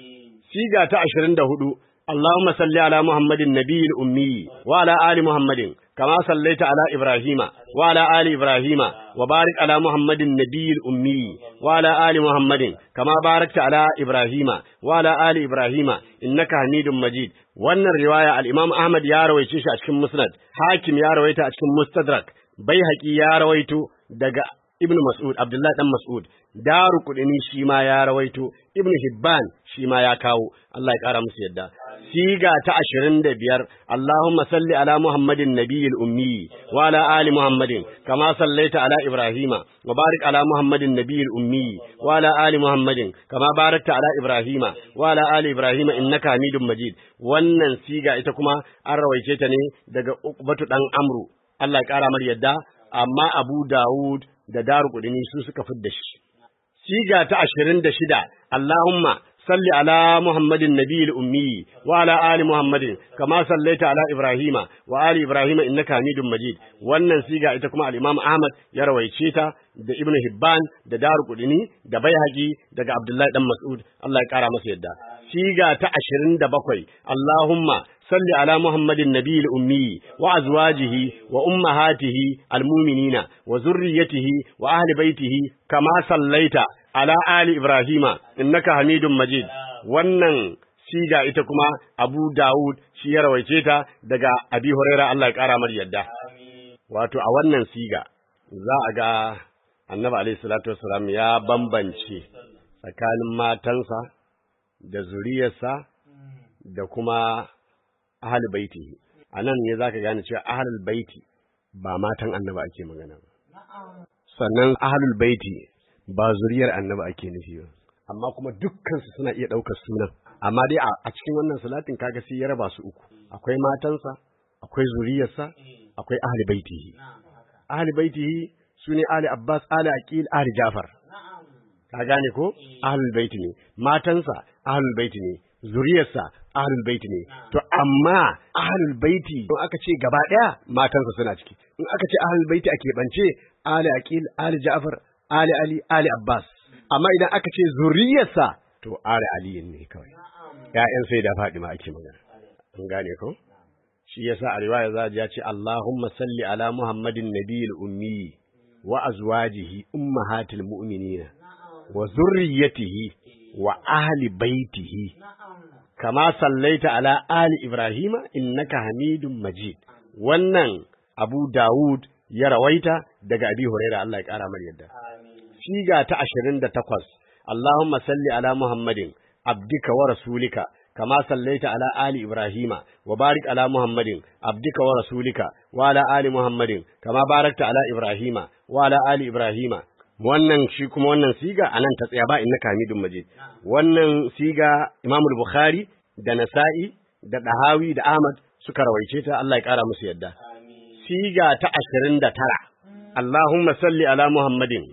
S4: siga ta 24 اللهم صل على محمد النبي الأمي وعلى آل محمد كما صليت على إبراهيم وعلى آل إبراهيم وبارك على محمد النبي الأمي وعلى آل محمد كما باركت على إبراهيم وعلى آل إبراهيم إنك حميد مجيد wannan riwaya al-Imam Ahmad ya rawaice shi a cikin Musnad Hakim ya rawaita a cikin Mustadrak Baihaqi ya rawaito daga Ibn Mas'ud Abdullah dan Mas'ud Daru Kudini shi ma ya rawaito Ibn Hibban shi ma ya kawo Allah ya kara musu yadda siga ta ashirin da biyar Allahumma salli ala Muhammadin nabiyil ummi wa ala ali Muhammadin kama sallaita ala Ibrahima wa barik ala Muhammadin nabiyil ummi wa ala ali Muhammadin kama barakta ala Ibrahima wa ala ali Ibrahima innaka Hamidum Majid wannan siga ita kuma an rawaice ta ne daga Uqbatu dan Amru Allah ya kara mar yadda amma Abu Dawud da Daru Kudini su suka fidda shi siga ta ashirin da shida Allahumma صل على محمد النبي الأمي وعلى آل محمد كما صليت على إبراهيم وآل إبراهيم إنك حميد مجيد wannan siga ita kuma al-Imam Ahmad ya rawaice ta da Ibn Hibban da Daru Qudni da Baihaqi daga Abdullahi dan Mas'ud Allah ya kara masa yadda siga ta 27 Allahumma صل على محمد النبي الأمي وأزواجه وأمهاته المؤمنين وذريته وأهل بيته كما صليت على آل إبراهيم إنك حميد مجيد wannan siga ita kuma Abu Dawud shi ya rawaice ta daga Abi Huraira Allah ya kara mar yadda wato a wannan siga za a ga Annabi alaihi salatu wassalam ya bambance tsakanin matansa da zuriyarsa da kuma ahlul baiti a nan ne zaka gane cewa ahlul baiti ba matan annabi ake magana ba sannan ahlul baiti ba zuriyar annabi ake nufi ba amma kuma dukkan su suna iya daukar sunan amma dai a cikin wannan salatin kaga sai ya raba su uku akwai matansa akwai zuriyarsa akwai ahlul baitihi ahlul baitihi sune ali abbas ali aqil ali jafar ka gane ko ahlul baiti ne matansa ahlul baiti ne zuriyarsa ahlul baiti ne to amma ahlul baiti in aka ce gaba daya matansa suna ciki in aka ce ahlul baiti ake bance ali aqil ali ja'far ali ali ali abbas amma idan aka ce zuriyarsa to ali ali ne kawai ƴaƴan sai da fadima ake magana an gane ko shi yasa a riwaya za ya ce Allahumma salli ala Muhammadin nabiyil ummi wa azwajihi ummahatil mu'minina wa zurriyyatihi wa ahli baitihi kama sallaita ala ali ibrahima innaka hamidun majid wannan abu dawud ya rawaita daga abi huraira Allah ya kara mar yadda siga ta 28 Allahumma salli ala muhammadin abdika wa rasulika kama sallaita ala ali ibrahima wa barik ala muhammadin abdika wa rasulika wa ala ali muhammadin kama barakta ala ibrahima wa ala ali ibrahima wannan shi kuma wannan siga anan ta tsaya ba innaka hamidun majid wannan siga Imam Bukhari da Nasa'i da Dahawi da Ahmad suka rawaice ta Allah ya kara musu yadda siga ta 29 Allahumma salli ala Muhammadin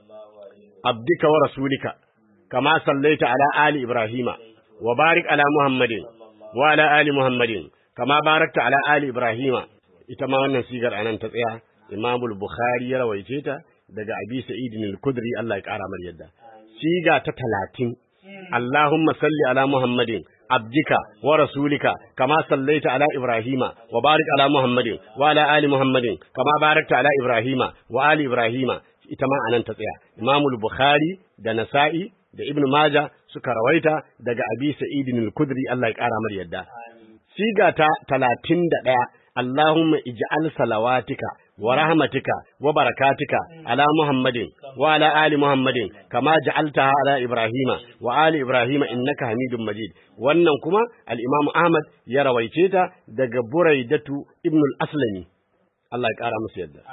S4: abdika wa rasulika kama sallaita ala ali Ibrahima wa barik ala Muhammadin wa ala ali Muhammadin kama barakta ala ali Ibrahima ita ma wannan sigar anan ta tsaya Imam Bukhari ya rawaice ta daga Abi Sa'id al-Khudri Allah ya kara mar yadda siga ta 30 Allahumma salli ala Muhammadin abdika wa rasulika kama sallaita ala Ibrahima wa barik ala Muhammadin wa ala ali Muhammadin kama barakta ala Ibrahima wa ali Ibrahima ita ma anan ta tsaya Imamul Bukhari da Nasa'i da Ibn Majah suka rawaita daga Abi Sa'id al-Khudri Allah ya kara mar yadda siga ta 31 Allahumma ij'al salawatika wa rahmatika wa barakatika ala Muhammadin wa ala ali Muhammadin kama ja'altaha ala Ibrahima wa ali Ibrahima innaka Hamidum Majid wannan kuma al-Imam Ahmad ya rawaice ta daga Buraidatu ibn al-Aslami Allah ya kara musu yadda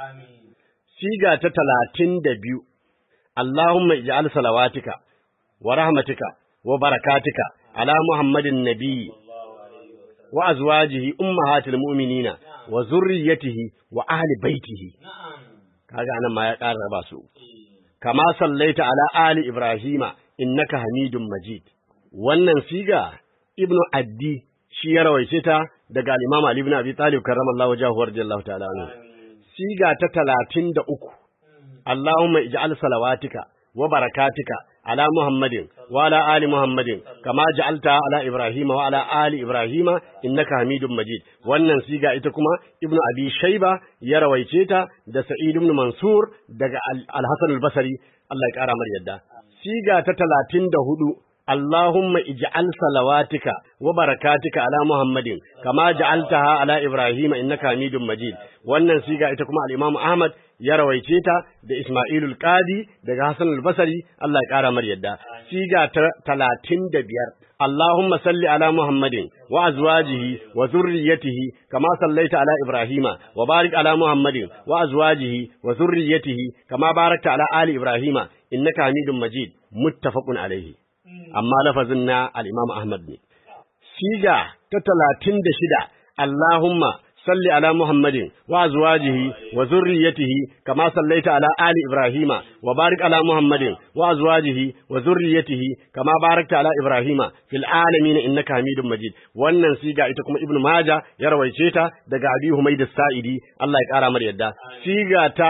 S4: siga ta 32 Allahumma ij'al salawatika wa rahmatika wa barakatika ala Muhammadin nabiyyi wa azwajihi ummahatil mu'minina wa zurriyyatihi wa ahli baitihi kaga anan ma ya ƙara raba su kama sallaita ala ali ibrahima innaka hamidum majid wannan siga ibnu addi shi ya rawaice ta daga al-imam ali ibn abi talib karramallahu wajhahu radiyallahu ta'ala anhu siga ta 33 allahumma ij'al salawatika wa barakatika على محمد وعلى آل محمد كما جعلتها على إبراهيم وعلى آل إبراهيم إنك حميد مجيد wannan siga ita kuma ibnu abi shayba ya rawaice ta da sa'id ibn mansur daga al-hasan al-basri Allah ya kara mar yadda siga ta 34 Allahumma ij'al salawatika wa barakatika ala Muhammadin kama ja'altaha ala Ibrahim innaka Hamidum Majid wannan siga ita kuma al-Imam Ahmad ya rawaice ta da Ismailul Qadi daga Hassan al-Basri Allah ya kara mar yadda siga ta 35 Allahumma salli ala Muhammadin wa azwajihi wa zurriyyatihi kama sallaita ala Ibrahima wa barik ala Muhammadin wa azwajihi wa zurriyyatihi kama barakta ala ali Ibrahima innaka Hamidum Majid muttafaqun alayhi amma lafazin na al-Imam Ahmad ne siga ta 36 Allahumma salli ala Muhammadin wa azwajihi wa zurriyyatihi kama sallaita ala ali Ibrahima wa barik ala Muhammadin wa azwajihi wa zurriyyatihi kama barakta ala Ibrahima fil alamin innaka Hamidum Majid wannan siga ita kuma Ibn Majah ya rawaice ta daga Abi Humayd as-Sa'idi Allah ya kara mar yadda siga ta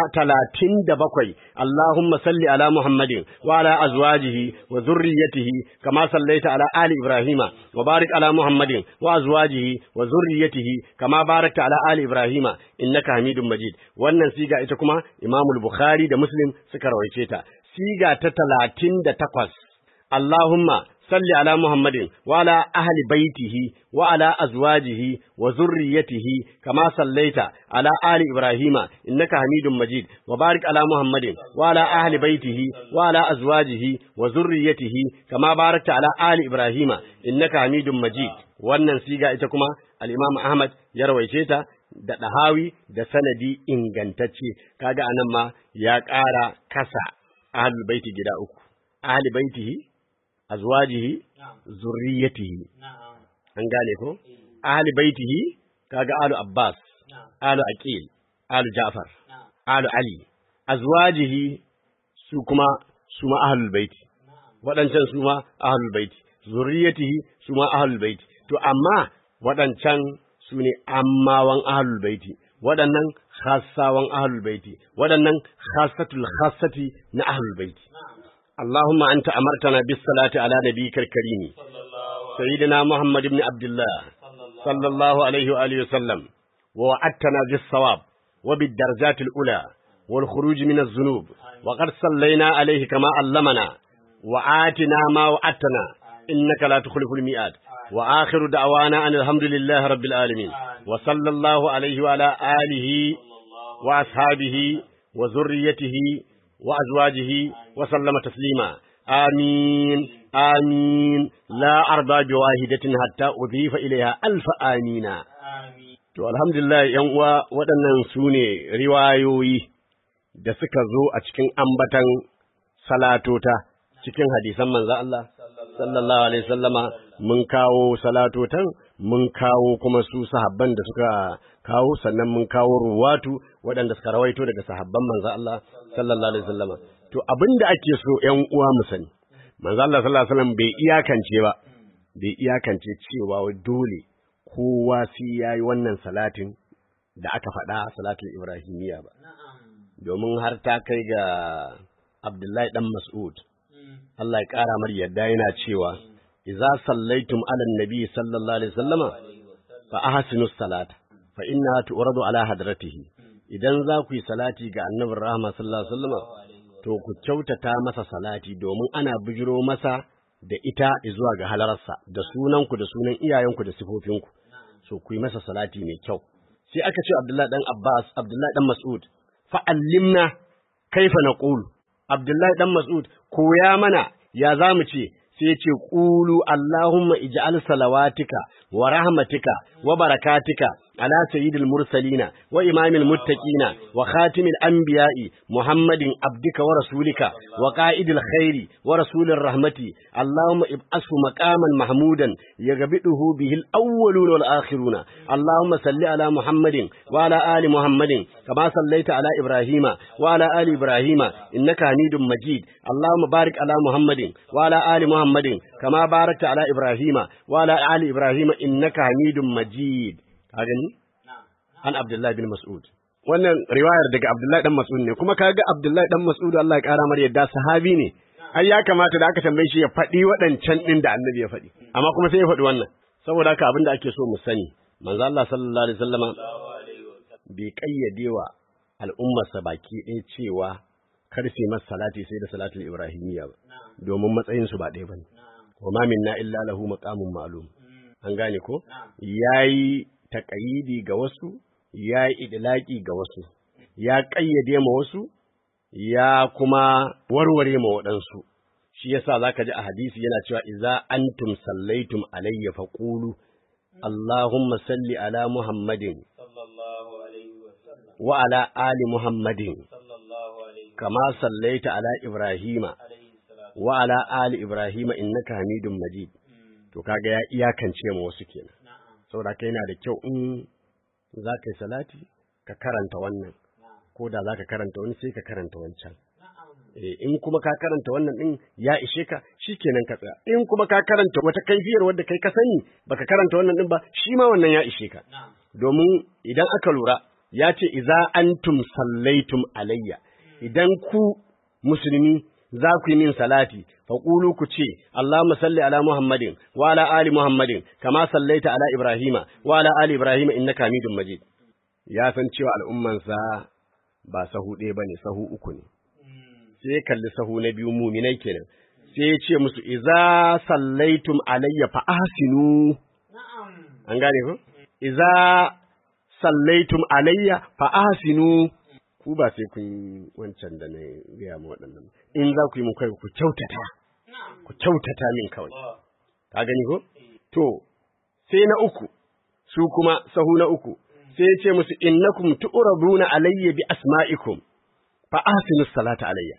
S4: 37 Allahumma salli ala Muhammadin wa ala azwajihi wa zurriyyatihi kama sallaita ala ali Ibrahima wa barik ala Muhammadin wa azwajihi wa zurriyyatihi kama barakta ala ali Ibrahima innaka Hamidum Majid wannan siga ita kuma Imam al-Bukhari da Muslim suka rawaice ta siga ta 38 Allahumma salli ala Muhammadin wa ala ahli baitihi wa ala azwajihi wa zurriyyatihi kama sallaita ala ali Ibrahima innaka Hamidum Majid wa barik ala Muhammadin wa ala ahli baitihi wa ala azwajihi wa zurriyyatihi kama barakta ala ali Ibrahima innaka Hamidum Majid wannan siga ita kuma al-Imam Ahmad ya rawaice ta da ɗahawi da sanadi ingantacce kaga anan ma ya ƙara kasa ahlul baiti gida uku ahli baitihi azwajihi zurriyatihi an gane ko ahli baitihi kaga alu abbas alu aqil alu ja'far alu ali azwajihi su kuma su ma ahlul baiti waɗancan su ma ahlul baiti zurriyatihi su ma ahlul baiti to amma waɗancan su ne ammawan ahlul baiti waɗannan khassawan ahlul baiti waɗannan khassatul khassati na ahlul baiti اللهم أنت أمرتنا بالصلاة على نبيك الكريم سيدنا محمد بن عبد الله صلى الله عليه وآله وسلم ووعدتنا بالصواب وبالدرجات الأولى والخروج من الذنوب وقد صلينا عليه كما علمنا وآتنا ما وعدتنا إنك لا تخلف الميعاد وآخر دعوانا أن الحمد لله رب العالمين وصلى الله عليه وعلى آله وأصحابه وذريته وأزواجه وسلم تسليما آمين آمين لا أرضى بواحدة حتى أضيف إليها ألف آمين To, alhamdulillah ‘yan uwa waɗannan su ne riwayoyi da suka zo a cikin ambatan salatota cikin hadisan manzo Allah, sallallahu Alaihi sallama mun kawo salatotan, mun kawo kuma su sahabban da suka kawo, sannan mun kawo ruwatu waɗanda suka rawaito daga sahabban manzo Allah, sallallahu Alaihi sallama. To, abin da ake so ‘yan uwa mu sani, manzo Allah sallallahu Alaihi wasallam bai iyakance ba, bai iyakance cewa dole kowa sai ya yi wannan salatin da aka faɗa salatul Ibrahimiyya ba. domin har ta kai ga Abdullahi dan Mas'ud Allah ya ƙara mar yadda yana cewa idza sallaitum ala nabi sallallahu alaihi wasallama fa ahsinu salata fa innaha tu'radu ala hadratihi idan za ku yi salati ga annabin rahama sallallahu alaihi wasallama to ku kyautata masa salati domin ana bijiro masa da ita zuwa ga halararsa da sunanku da sunan iyayenku da sifofinku so ku yi masa salati mai kyau sai aka ce Abdullahi dan Abbas Abdullahi dan Mas'ud fa allimna kaifa naqulu Abdullahi dan Mas'ud koya mana ya zamu ce sai ya ce qulu Allahumma ij'al salawatika wa rahmatika wa barakatika ala sayyidil mursalina wa imamil muttaqina wa khatimil anbiya'i Muhammadin abdika wa rasulika wa qa'idil khairi wa rasulir rahmati Allahumma ib'ashu maqaman mahmudan yaghbiduhu bihi al-awwaluna wal akhiruna Allahumma salli ala Muhammadin wa ala ali Muhammadin kama sallaita ala Ibrahima wa ala ali Ibrahima innaka Hamidum Majid Allahumma barik ala Muhammadin wa ala ali Muhammadin kama barakta ala Ibrahima wa ala ali Ibrahima innaka Hamidum Majid ka gani an Abdullahi bin Mas'ud wannan riwayar daga Abdullahi dan Mas'ud ne kuma kaga Abdullahi dan Mas'ud Allah ya kara mar yadda sahabi ne ai ya kamata da aka tambaye shi ya faɗi waɗancan ɗin da annabi ya faɗi amma kuma sai ya faɗi wannan saboda haka abin da ake so mu sani manzo Allah sallallahu alaihi wasallama bai kayyade wa al'ummarsa baki ɗaya cewa kar su masa salati sai da salatul ibrahimiyya ba domin matsayin su ba ɗaya bane wa ma minna illa lahu maqamun ma'lum an gane ko yayi taƙayidi ga wasu ya yi idilaki ga wasu ya ƙayyade ma wasu ya kuma warware ma waɗansu shi yasa zaka ji a hadisi yana cewa idza antum sallaitum alayya faqulu Allahumma salli ala Muhammadin wa ala ali Muhammadin kama sallaita ala Ibrahima wa ala ali Ibrahima innaka Hamidum Majid to kaga ya iyakance ma wasu kenan saboda kai yana da kyau in za ka yi salati ka karanta wannan ko da za ka karanta wani sai ka karanta wancan in kuma ka karanta wannan din ya ishe ka shi kenan ka tsaya in kuma ka karanta wata kaifiyar wadda kai ka sani baka karanta wannan din ba shi ma wannan ya ishe ka domin idan aka lura ya ce iza antum sallaitum alayya idan ku musulmi za ku yi min salati faƙulu ku ce Allahumma salli ala Muhammadin wa ala ali Muhammadin kama sallaita ala Ibrahima wa ala ali Ibrahima innaka Hamidum Majid ya san cewa al'ummansa ba sahu ɗaya bane sahu uku ne sai kalli sahu na biyu muminai kenan sai ya ce musu iza sallaitum alayya fa ahsinu an gane ko iza sallaitum alayya fa ahsinu ku ba sai kun yi wancan da na gaya ma waɗannan in za ku yi mun kai ku kyautata ku kyautata min kawai ka gani ko to sai na uku su kuma sahu na uku sai ya ce musu innakum tu'raduna alayya bi asma'ikum fa ahsinu salata alayya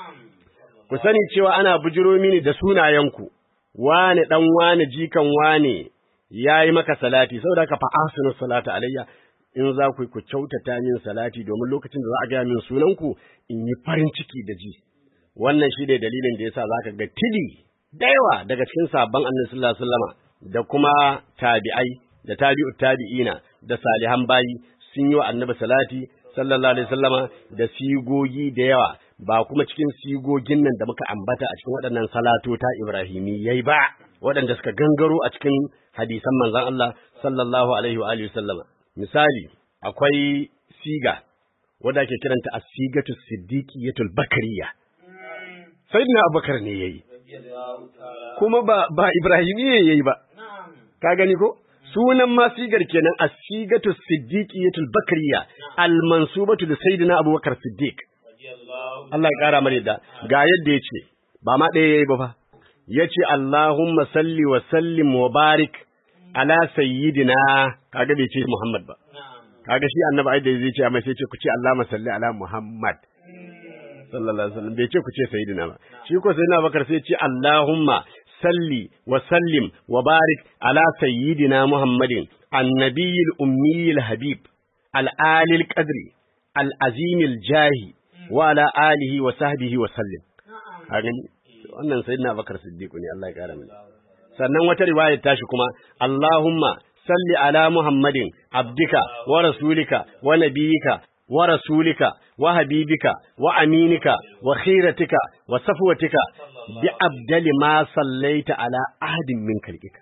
S4: ku sani cewa ana bujiro mini da sunayenku wane dan wane jikan wane yayi maka salati saboda ka fa ahsinu salata alayya in za ku ku kyautata min salati domin lokacin da za a gaya min sunanku in yi farin ciki da ji wannan shi ne dalilin da yasa zaka ga tili da yawa daga cikin sabon annabi sallallahu alaihi wasallama da kuma tabi'ai da tabi'u tabi'ina da salihan bayi sun yi wa annabi salati sallallahu alaihi wasallama da sigogi da yawa ba kuma cikin sigogin nan da muka ambata a cikin waɗannan salatota ibrahimiyyai ba waɗanda suka gangaro a cikin hadisan manzon Allah sallallahu alaihi wa alihi wasallama misali akwai siga wadda ake kiranta a sigatu siddiqiyatul bakariya sayyidina abubakar ne yayi kuma ba ba ibrahimiyya yayi ba ka gani ko sunan ma sigar kenan a sigatu siddiqiyatul bakariya al mansubatu li sayyidina abubakar siddiq Allah ya kara mana da ga yadda yace ba ma ɗaya yayi ba fa yace Allahumma salli wa sallim wa barik ala sayyidina kaga bai ce Muhammad ba kaga shi annabi ai da zai ce amma sai ce ku ce Allahumma salli ala Muhammad sallallahu alaihi wasallam bai ce ku ce sayyidina ba shi ko sayyidina Bakar sai ce Allahumma salli wa sallim wa barik ala sayyidina Muhammadin annabiyil ummiyil habib al alil qadri al azimil jahi wa ala alihi wa sahbihi wa sallim kaga wannan sayyidina Bakar Siddiq ne Allah ya kara mana sannan wata riwaya tashi kuma Allahumma salli ala Muhammadin abdika wa rasulika wa nabiyika wa rasulika wa habibika wa aminika wa khiratika wa safwatika bi abdali ma sallaita ala ahadin min khalqika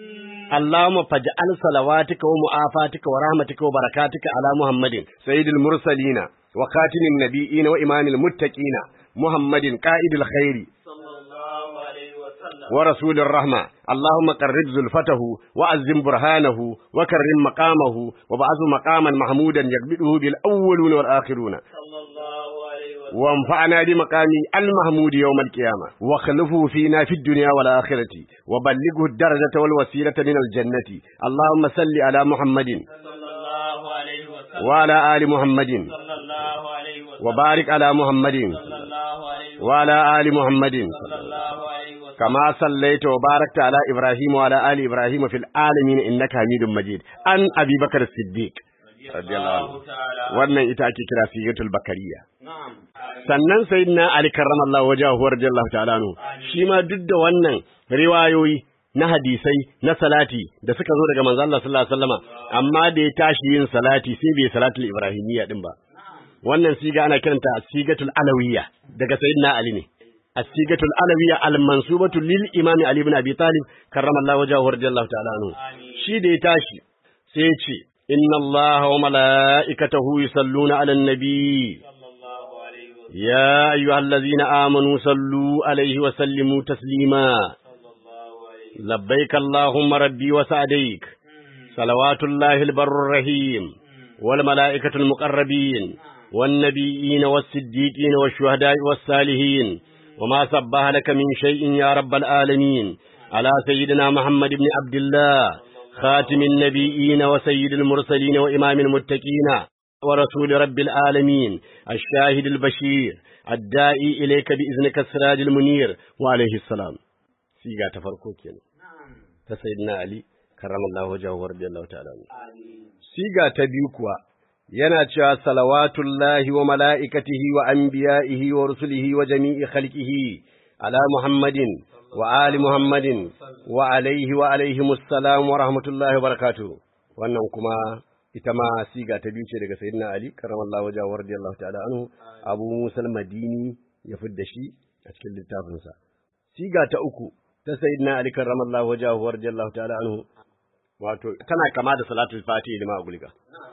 S4: اللهم فاجعل صلواتك ومعافاتك ورحمتك وبركاتك على محمد سيد المرسلين وخاتم النبيين وإمام المتقين محمد قائد الخير
S5: صلى الله عليه وسلم
S4: ورسول الرحمة اللهم قرب زلفته وأزم برهانه وكرم مقامه وبعث مقاما محمودا يقبله بالأولون والآخرون
S5: صلى الله عليه وسلم
S4: وانفعنا بمقام المحمود يوم القيامة واخلفه فينا في الدنيا والآخرة وبلغه الدرجة والوسيلة من الجنة اللهم صل على محمد
S5: صلى الله عليه وسلم
S4: وعلى آل محمد
S5: صلى الله عليه وسلم
S4: وبارك على محمد
S5: صلى الله عليه وسلم
S4: وعلى آل محمد
S5: صلى الله عليه وسلم
S4: كما صليت وباركت على إبراهيم وعلى آل إبراهيم في العالمين إنك حميد مجيد أن أبي بكر الصديق رضي الله عنه
S5: تعالى
S4: wannan ita ake kira sigatul bakariya
S5: نعم
S4: sannan sayyidina ali karramallahu wajahu radiyallahu ta'ala anhu shi ma duk da wannan riwayoyi na hadisai na salati da suka zo daga manzo Allah sallallahu alaihi wasallama amma da ya tashi yin salati sai bai salatul ibrahimiyya din ba wannan siga ana kiranta sigatul alawiyya daga sayyidina ali ne as-sigatul alawiyya al-mansubatu lil imam ali ibn abi talib karramallahu wajahu radiyallahu ta'ala anhu shi da ya tashi sai ya ce inna allaha wa mala'ikatahu yusalluna 'alan nabi
S5: صلى الله عليه وسلم
S4: يا أيها الذين آمنوا صلوا عليه وسلموا تسليما
S5: صلى الله عليه
S4: لبيك اللهم ربي وسعديك صلوات الله البر الرحيم والملائكة المقربين والنبيين والصديقين والشهداء والصالحين وما سبح لك من شيء يا رب العالمين على سيدنا محمد بن عبد الله خاتم النبيين وسيد المرسلين وإمام المتقين ورسول رب العالمين الشاهد البشير الداعي إليك بإذنك السراج المنير وعليه السلام سيغا تفرقو كينا تسيدنا علي كرم الله وجهه ورضي الله تعالى عنه siga ta biyu kuwa yana cewa salawatullahi wa mala'ikatihi wa anbiya'ihi wa rusulihi wa jami'i khalqihi ala Muhammadin wa ali Muhammadin wa alaihi wa alaihi musallam wa rahmatullahi wa barakatuh wannan kuma ita ma siga ta biyu ce daga sayyidina Ali karramallahu wajhahu wa radiyallahu ta'ala anhu Abu Musa al-Madini ya fidda shi a cikin littafinsa siga ta uku ta sayyidina Ali karramallahu wajhahu wa radiyallahu ta'ala anhu wato tana kama da salatul fatihi da ma'agulga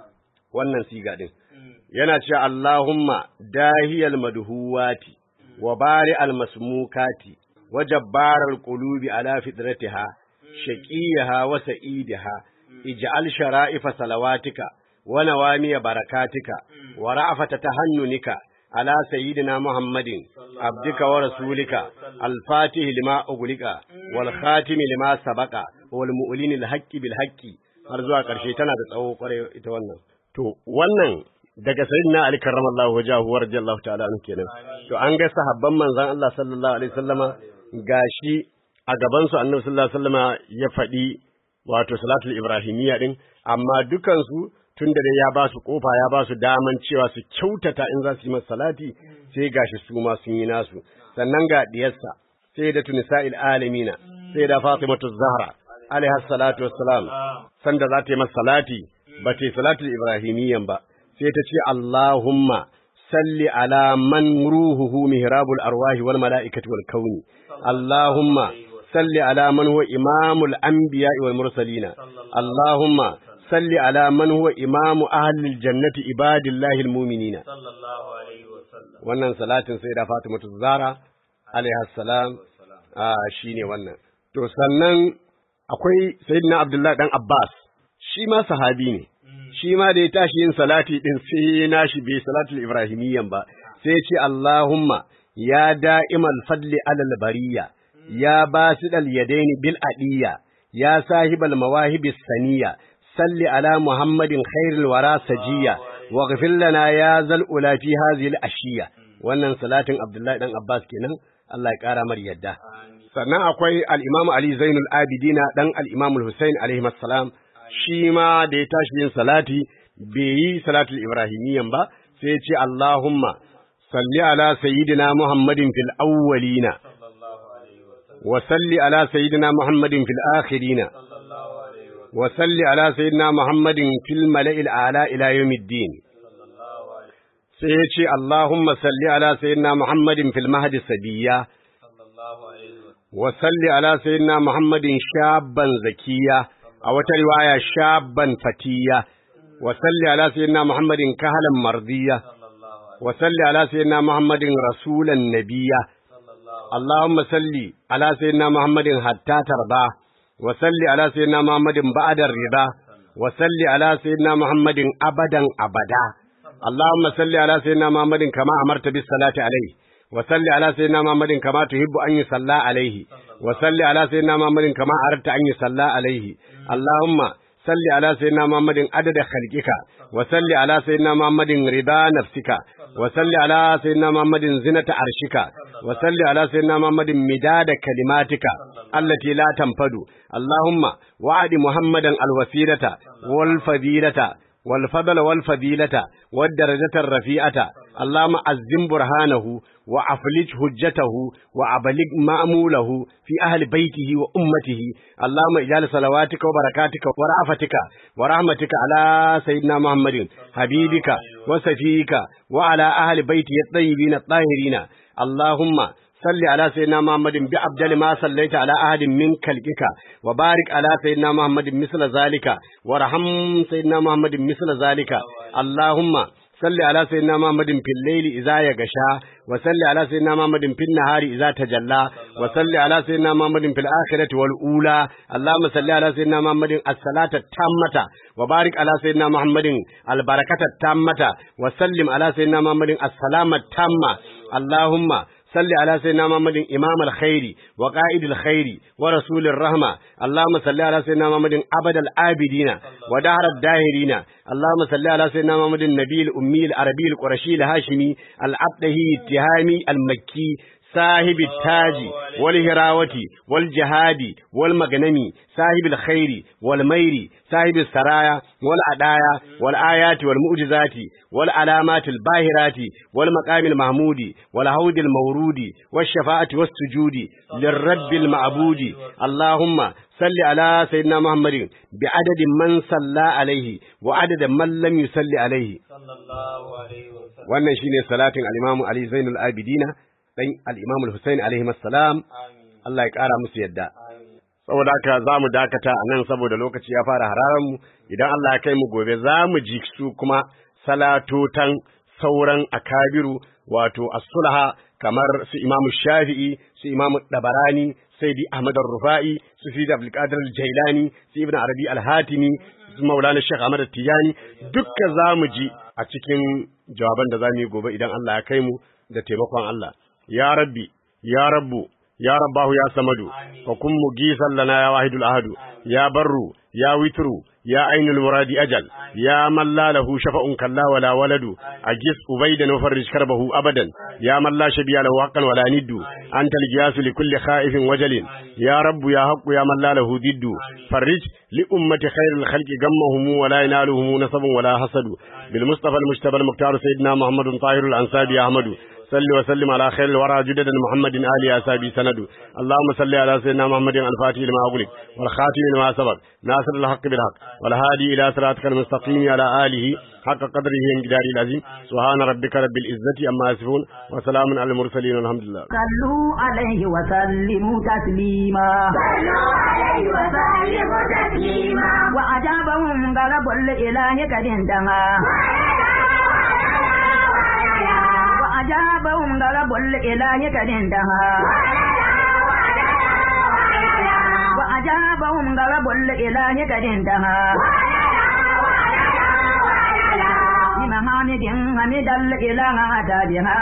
S4: wannan siga din yana cewa Allahumma dahiyal madhuwati wa bari al masmukati wa jabbaral qulubi ala fitratiha shaqiyaha wa sa'idaha ij'al shara'ifa salawatika wa nawamiya barakatika wa ra'afata tahannunika على سيدنا محمد عبدك ورسولك الفاتح لما أغلق والخاتم لما سبق والمؤلن الحق بالحق har zuwa ƙarshe tana da tsawo kwarai ita wannan to wannan daga sayyidina ali karramallahu wajahu wa radiyallahu ta'ala anhu kenan to an ga sahabban manzon Allah sallallahu alaihi wasallama gashi a gaban su annabi sallallahu alaihi wasallama ya faɗi wato salatul ibrahimiyya din amma dukan su tun da dai ya ba su kofa ya ba su daman cewa su kyautata in za su yi masa salati sai gashi su ma sun yi nasu sannan ga diyarsa sai da tunisa'il alamina sai da fatimatu zahra alaiha salatu wassalam sanda za ta yi masa salati ba ta yi salatul ibrahimiyyan ba sai ta ce allahumma salli ala man ruhuhu mihrabul arwahi wal mala'ikati wal kauni allahumma salli ala man huwa imamul anbiya'i wal mursalina allahumma صل على من هو إمام أهل الجنة عباد الله المؤمنين
S5: صلى الله عليه وسلم
S4: wannan salatin sai da Fatimatu Zahra alaiha salam a shine wannan to sannan akwai sayyidina Abdullah dan Abbas shi ma sahabi ne shi ma da ya tashi yin salati din sai nashi bai salatul ibrahimiyyan ba sai ya ce Allahumma ya da'imal fadli alal bariya ya basidal yadaini bil adiyya ya sahibal mawahibis saniya صل على محمد خير الورى سجية واغفر لنا يا ذا الأولى في هذه الأشية wannan salatin Abdullahi dan Abbas kenan Allah ya kara mar yadda sannan akwai al-Imam Ali Zainul Abidina dan al-Imam Hussein alaihi assalam shi ma da ya tashi yin salati bai yi salatul ibrahimiyyan ba sai ya ce Allahumma salli ala sayyidina Muhammadin fil awwalina wa salli ala sayyidina Muhammadin fil akhirina وصل على سيدنا محمد في الملأ الأعلى إلى يوم الدين sai ya ce Allahumma salli ala sayyidina Muhammadin fil mahdi sabiya
S5: sallallahu alaihi wa
S4: wa salli ala sayyidina Muhammadin shabban zakiya a wata riwaya shabban fatiya wa salli ala sayyidina Muhammadin kahalan mardiya
S5: sallallahu alaihi
S4: wa salli ala sayyidina Muhammadin rasulan nabiyya
S5: sallallahu
S4: اللهم صل على سيدنا محمد حتى ترضى وصل على سيدنا محمد بعد الرضا وصل على سيدنا محمد أبدا أبدا اللهم صل على سيدنا محمد كما أمرت بالصلاة عليه وصل على سيدنا محمد كما تحب أن يصلى عليه وصل على سيدنا محمد كما أردت أن يصلى عليه اللهم صل على سيدنا محمد عدد خلقك وصل على سيدنا محمد رضا نفسك وصل على سيدنا محمد زنة عرشك وصل على سيدنا محمد مداد كلماتك التي لا تنفد اللهم وعد محمدا الوسيلة والفضيلة والفضل والفضيلة والدرجة الرفيعة اللهم أزم برهانه وأفلج حجته وأبلغ مأموله في أهل بيته وأمته اللهم اجعل صلواتك وبركاتك ورأفتك ورحمتك على سيدنا محمد حبيبك وسفيك وعلى أهل بيته الطيبين الطاهرين اللهم صل على سيدنا محمد بأبدل ما صليت على أحد من خلقك وبارك على سيدنا محمد مثل ذلك ورحم سيدنا محمد مثل ذلك اللهم صل على سيدنا محمد في الليل إذا يغشى وصل على سيدنا محمد في النهار إذا تجلى وصل على سيدنا محمد في الآخرة والأولى اللهم صل على سيدنا محمد الصلاة التامة وبارك على سيدنا محمد البركة التامة وسلم على سيدنا محمد السلامة التامة اللهم صل على سيدنا محمد إمام الخير وقائد الخير ورسول الرحمة اللهم صل على سيدنا محمد أبد العابدين ودهر الداهرين اللهم صل على سيدنا محمد النبي الأمي العربي القرشي الهاشمي العبدهي التهامي المكي صاحب التاج والهراوة والجهاد والمغنم صاحب الخير والمير صاحب السرايا والعدايا والآيات والمعجزات والعلامات الباهرات والمقام المحمود والهود المورود والشفاعة والسجود للرب المعبود اللهم صل على سيدنا محمد بعدد من صلى عليه وعدد من لم يصلي عليه
S5: sallallahu alaihi wa sallam
S4: wannan shine salatin al-Imam Ali Zainul Abidina dan al-Imam al-Husaini alaihi assalam
S5: amin
S4: Allah ya kara musu yadda
S5: amin
S4: saboda haka za mu dakata a nan saboda lokaci ya fara hararan mu idan Allah ya kai mu gobe za mu ji su kuma salatotan sauran akabiru wato as-sulha kamar su Imam Shafi'i su Imam Dabarani Sayyidi Ahmad Ar-Rufa'i su Sidi Abdul Qadir Al-Jailani su Ibn Arabi Al-Hatimi su Maulana Sheikh Ahmad Tijani dukka za mu ji a cikin jawaban da za mu yi gobe idan Allah ya kai mu da taimakon Allah ya rabbi ya rabbu ya rabbahu ya samadu fa kun mugisan lana ya wahidul ahadu ya barru ya witru ya ainul muradi ajal ya man la lahu shafa'un kalla wala waladu ajis ubaydan wa farrij karbahu abadan ya man la shabiya lahu haqqan wala niddu anta al-giyasu li kulli khaifin wajalin ya rabbu ya haqqu ya man la lahu diddu farrij li ummati khairil khalqi gammahum wa la yanaluhum nasabun wala hasadu bil mustafa al-mujtaba al-muqtar sayyidina muhammadun tahirul ansabi ahmadu صل وسلم على خير الورى جدد محمد آل أصحابه سند اللهم صل على سيدنا محمد الفاتح لما أغلق والخاتم لما سبق ناصر الحق بالحق والهادي إلى صراطك المستقيم على آله حق قدره انقداره العظيم سبحان ربك رب العزة أما يصفون وسلام على المرسلين والحمد لله
S1: صلوا عليه وسلموا تسليما
S2: صلوا عليه وسلموا تسليما
S1: وأجابهم غلب الإله قد انتهى وأجابهم غلب الإله قد انتهى وأجابهم غلب الإله قد انتهى بمحامد حمد الإله أتى بها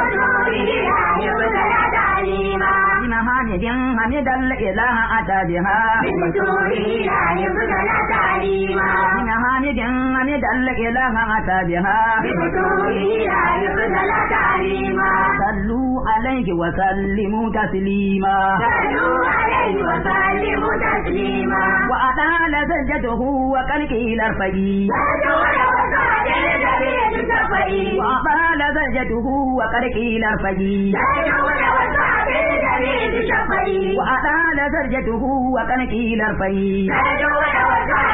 S1: بمحامد حمد الإله أتى بها بمحامد حمد الإله أتى بها صلوا عليه وسلموا تسليما وأطال زجته وكالكيل الفجي وأطال زجته وكالكيل الفجي وأطال زجته وكالكيل الفجي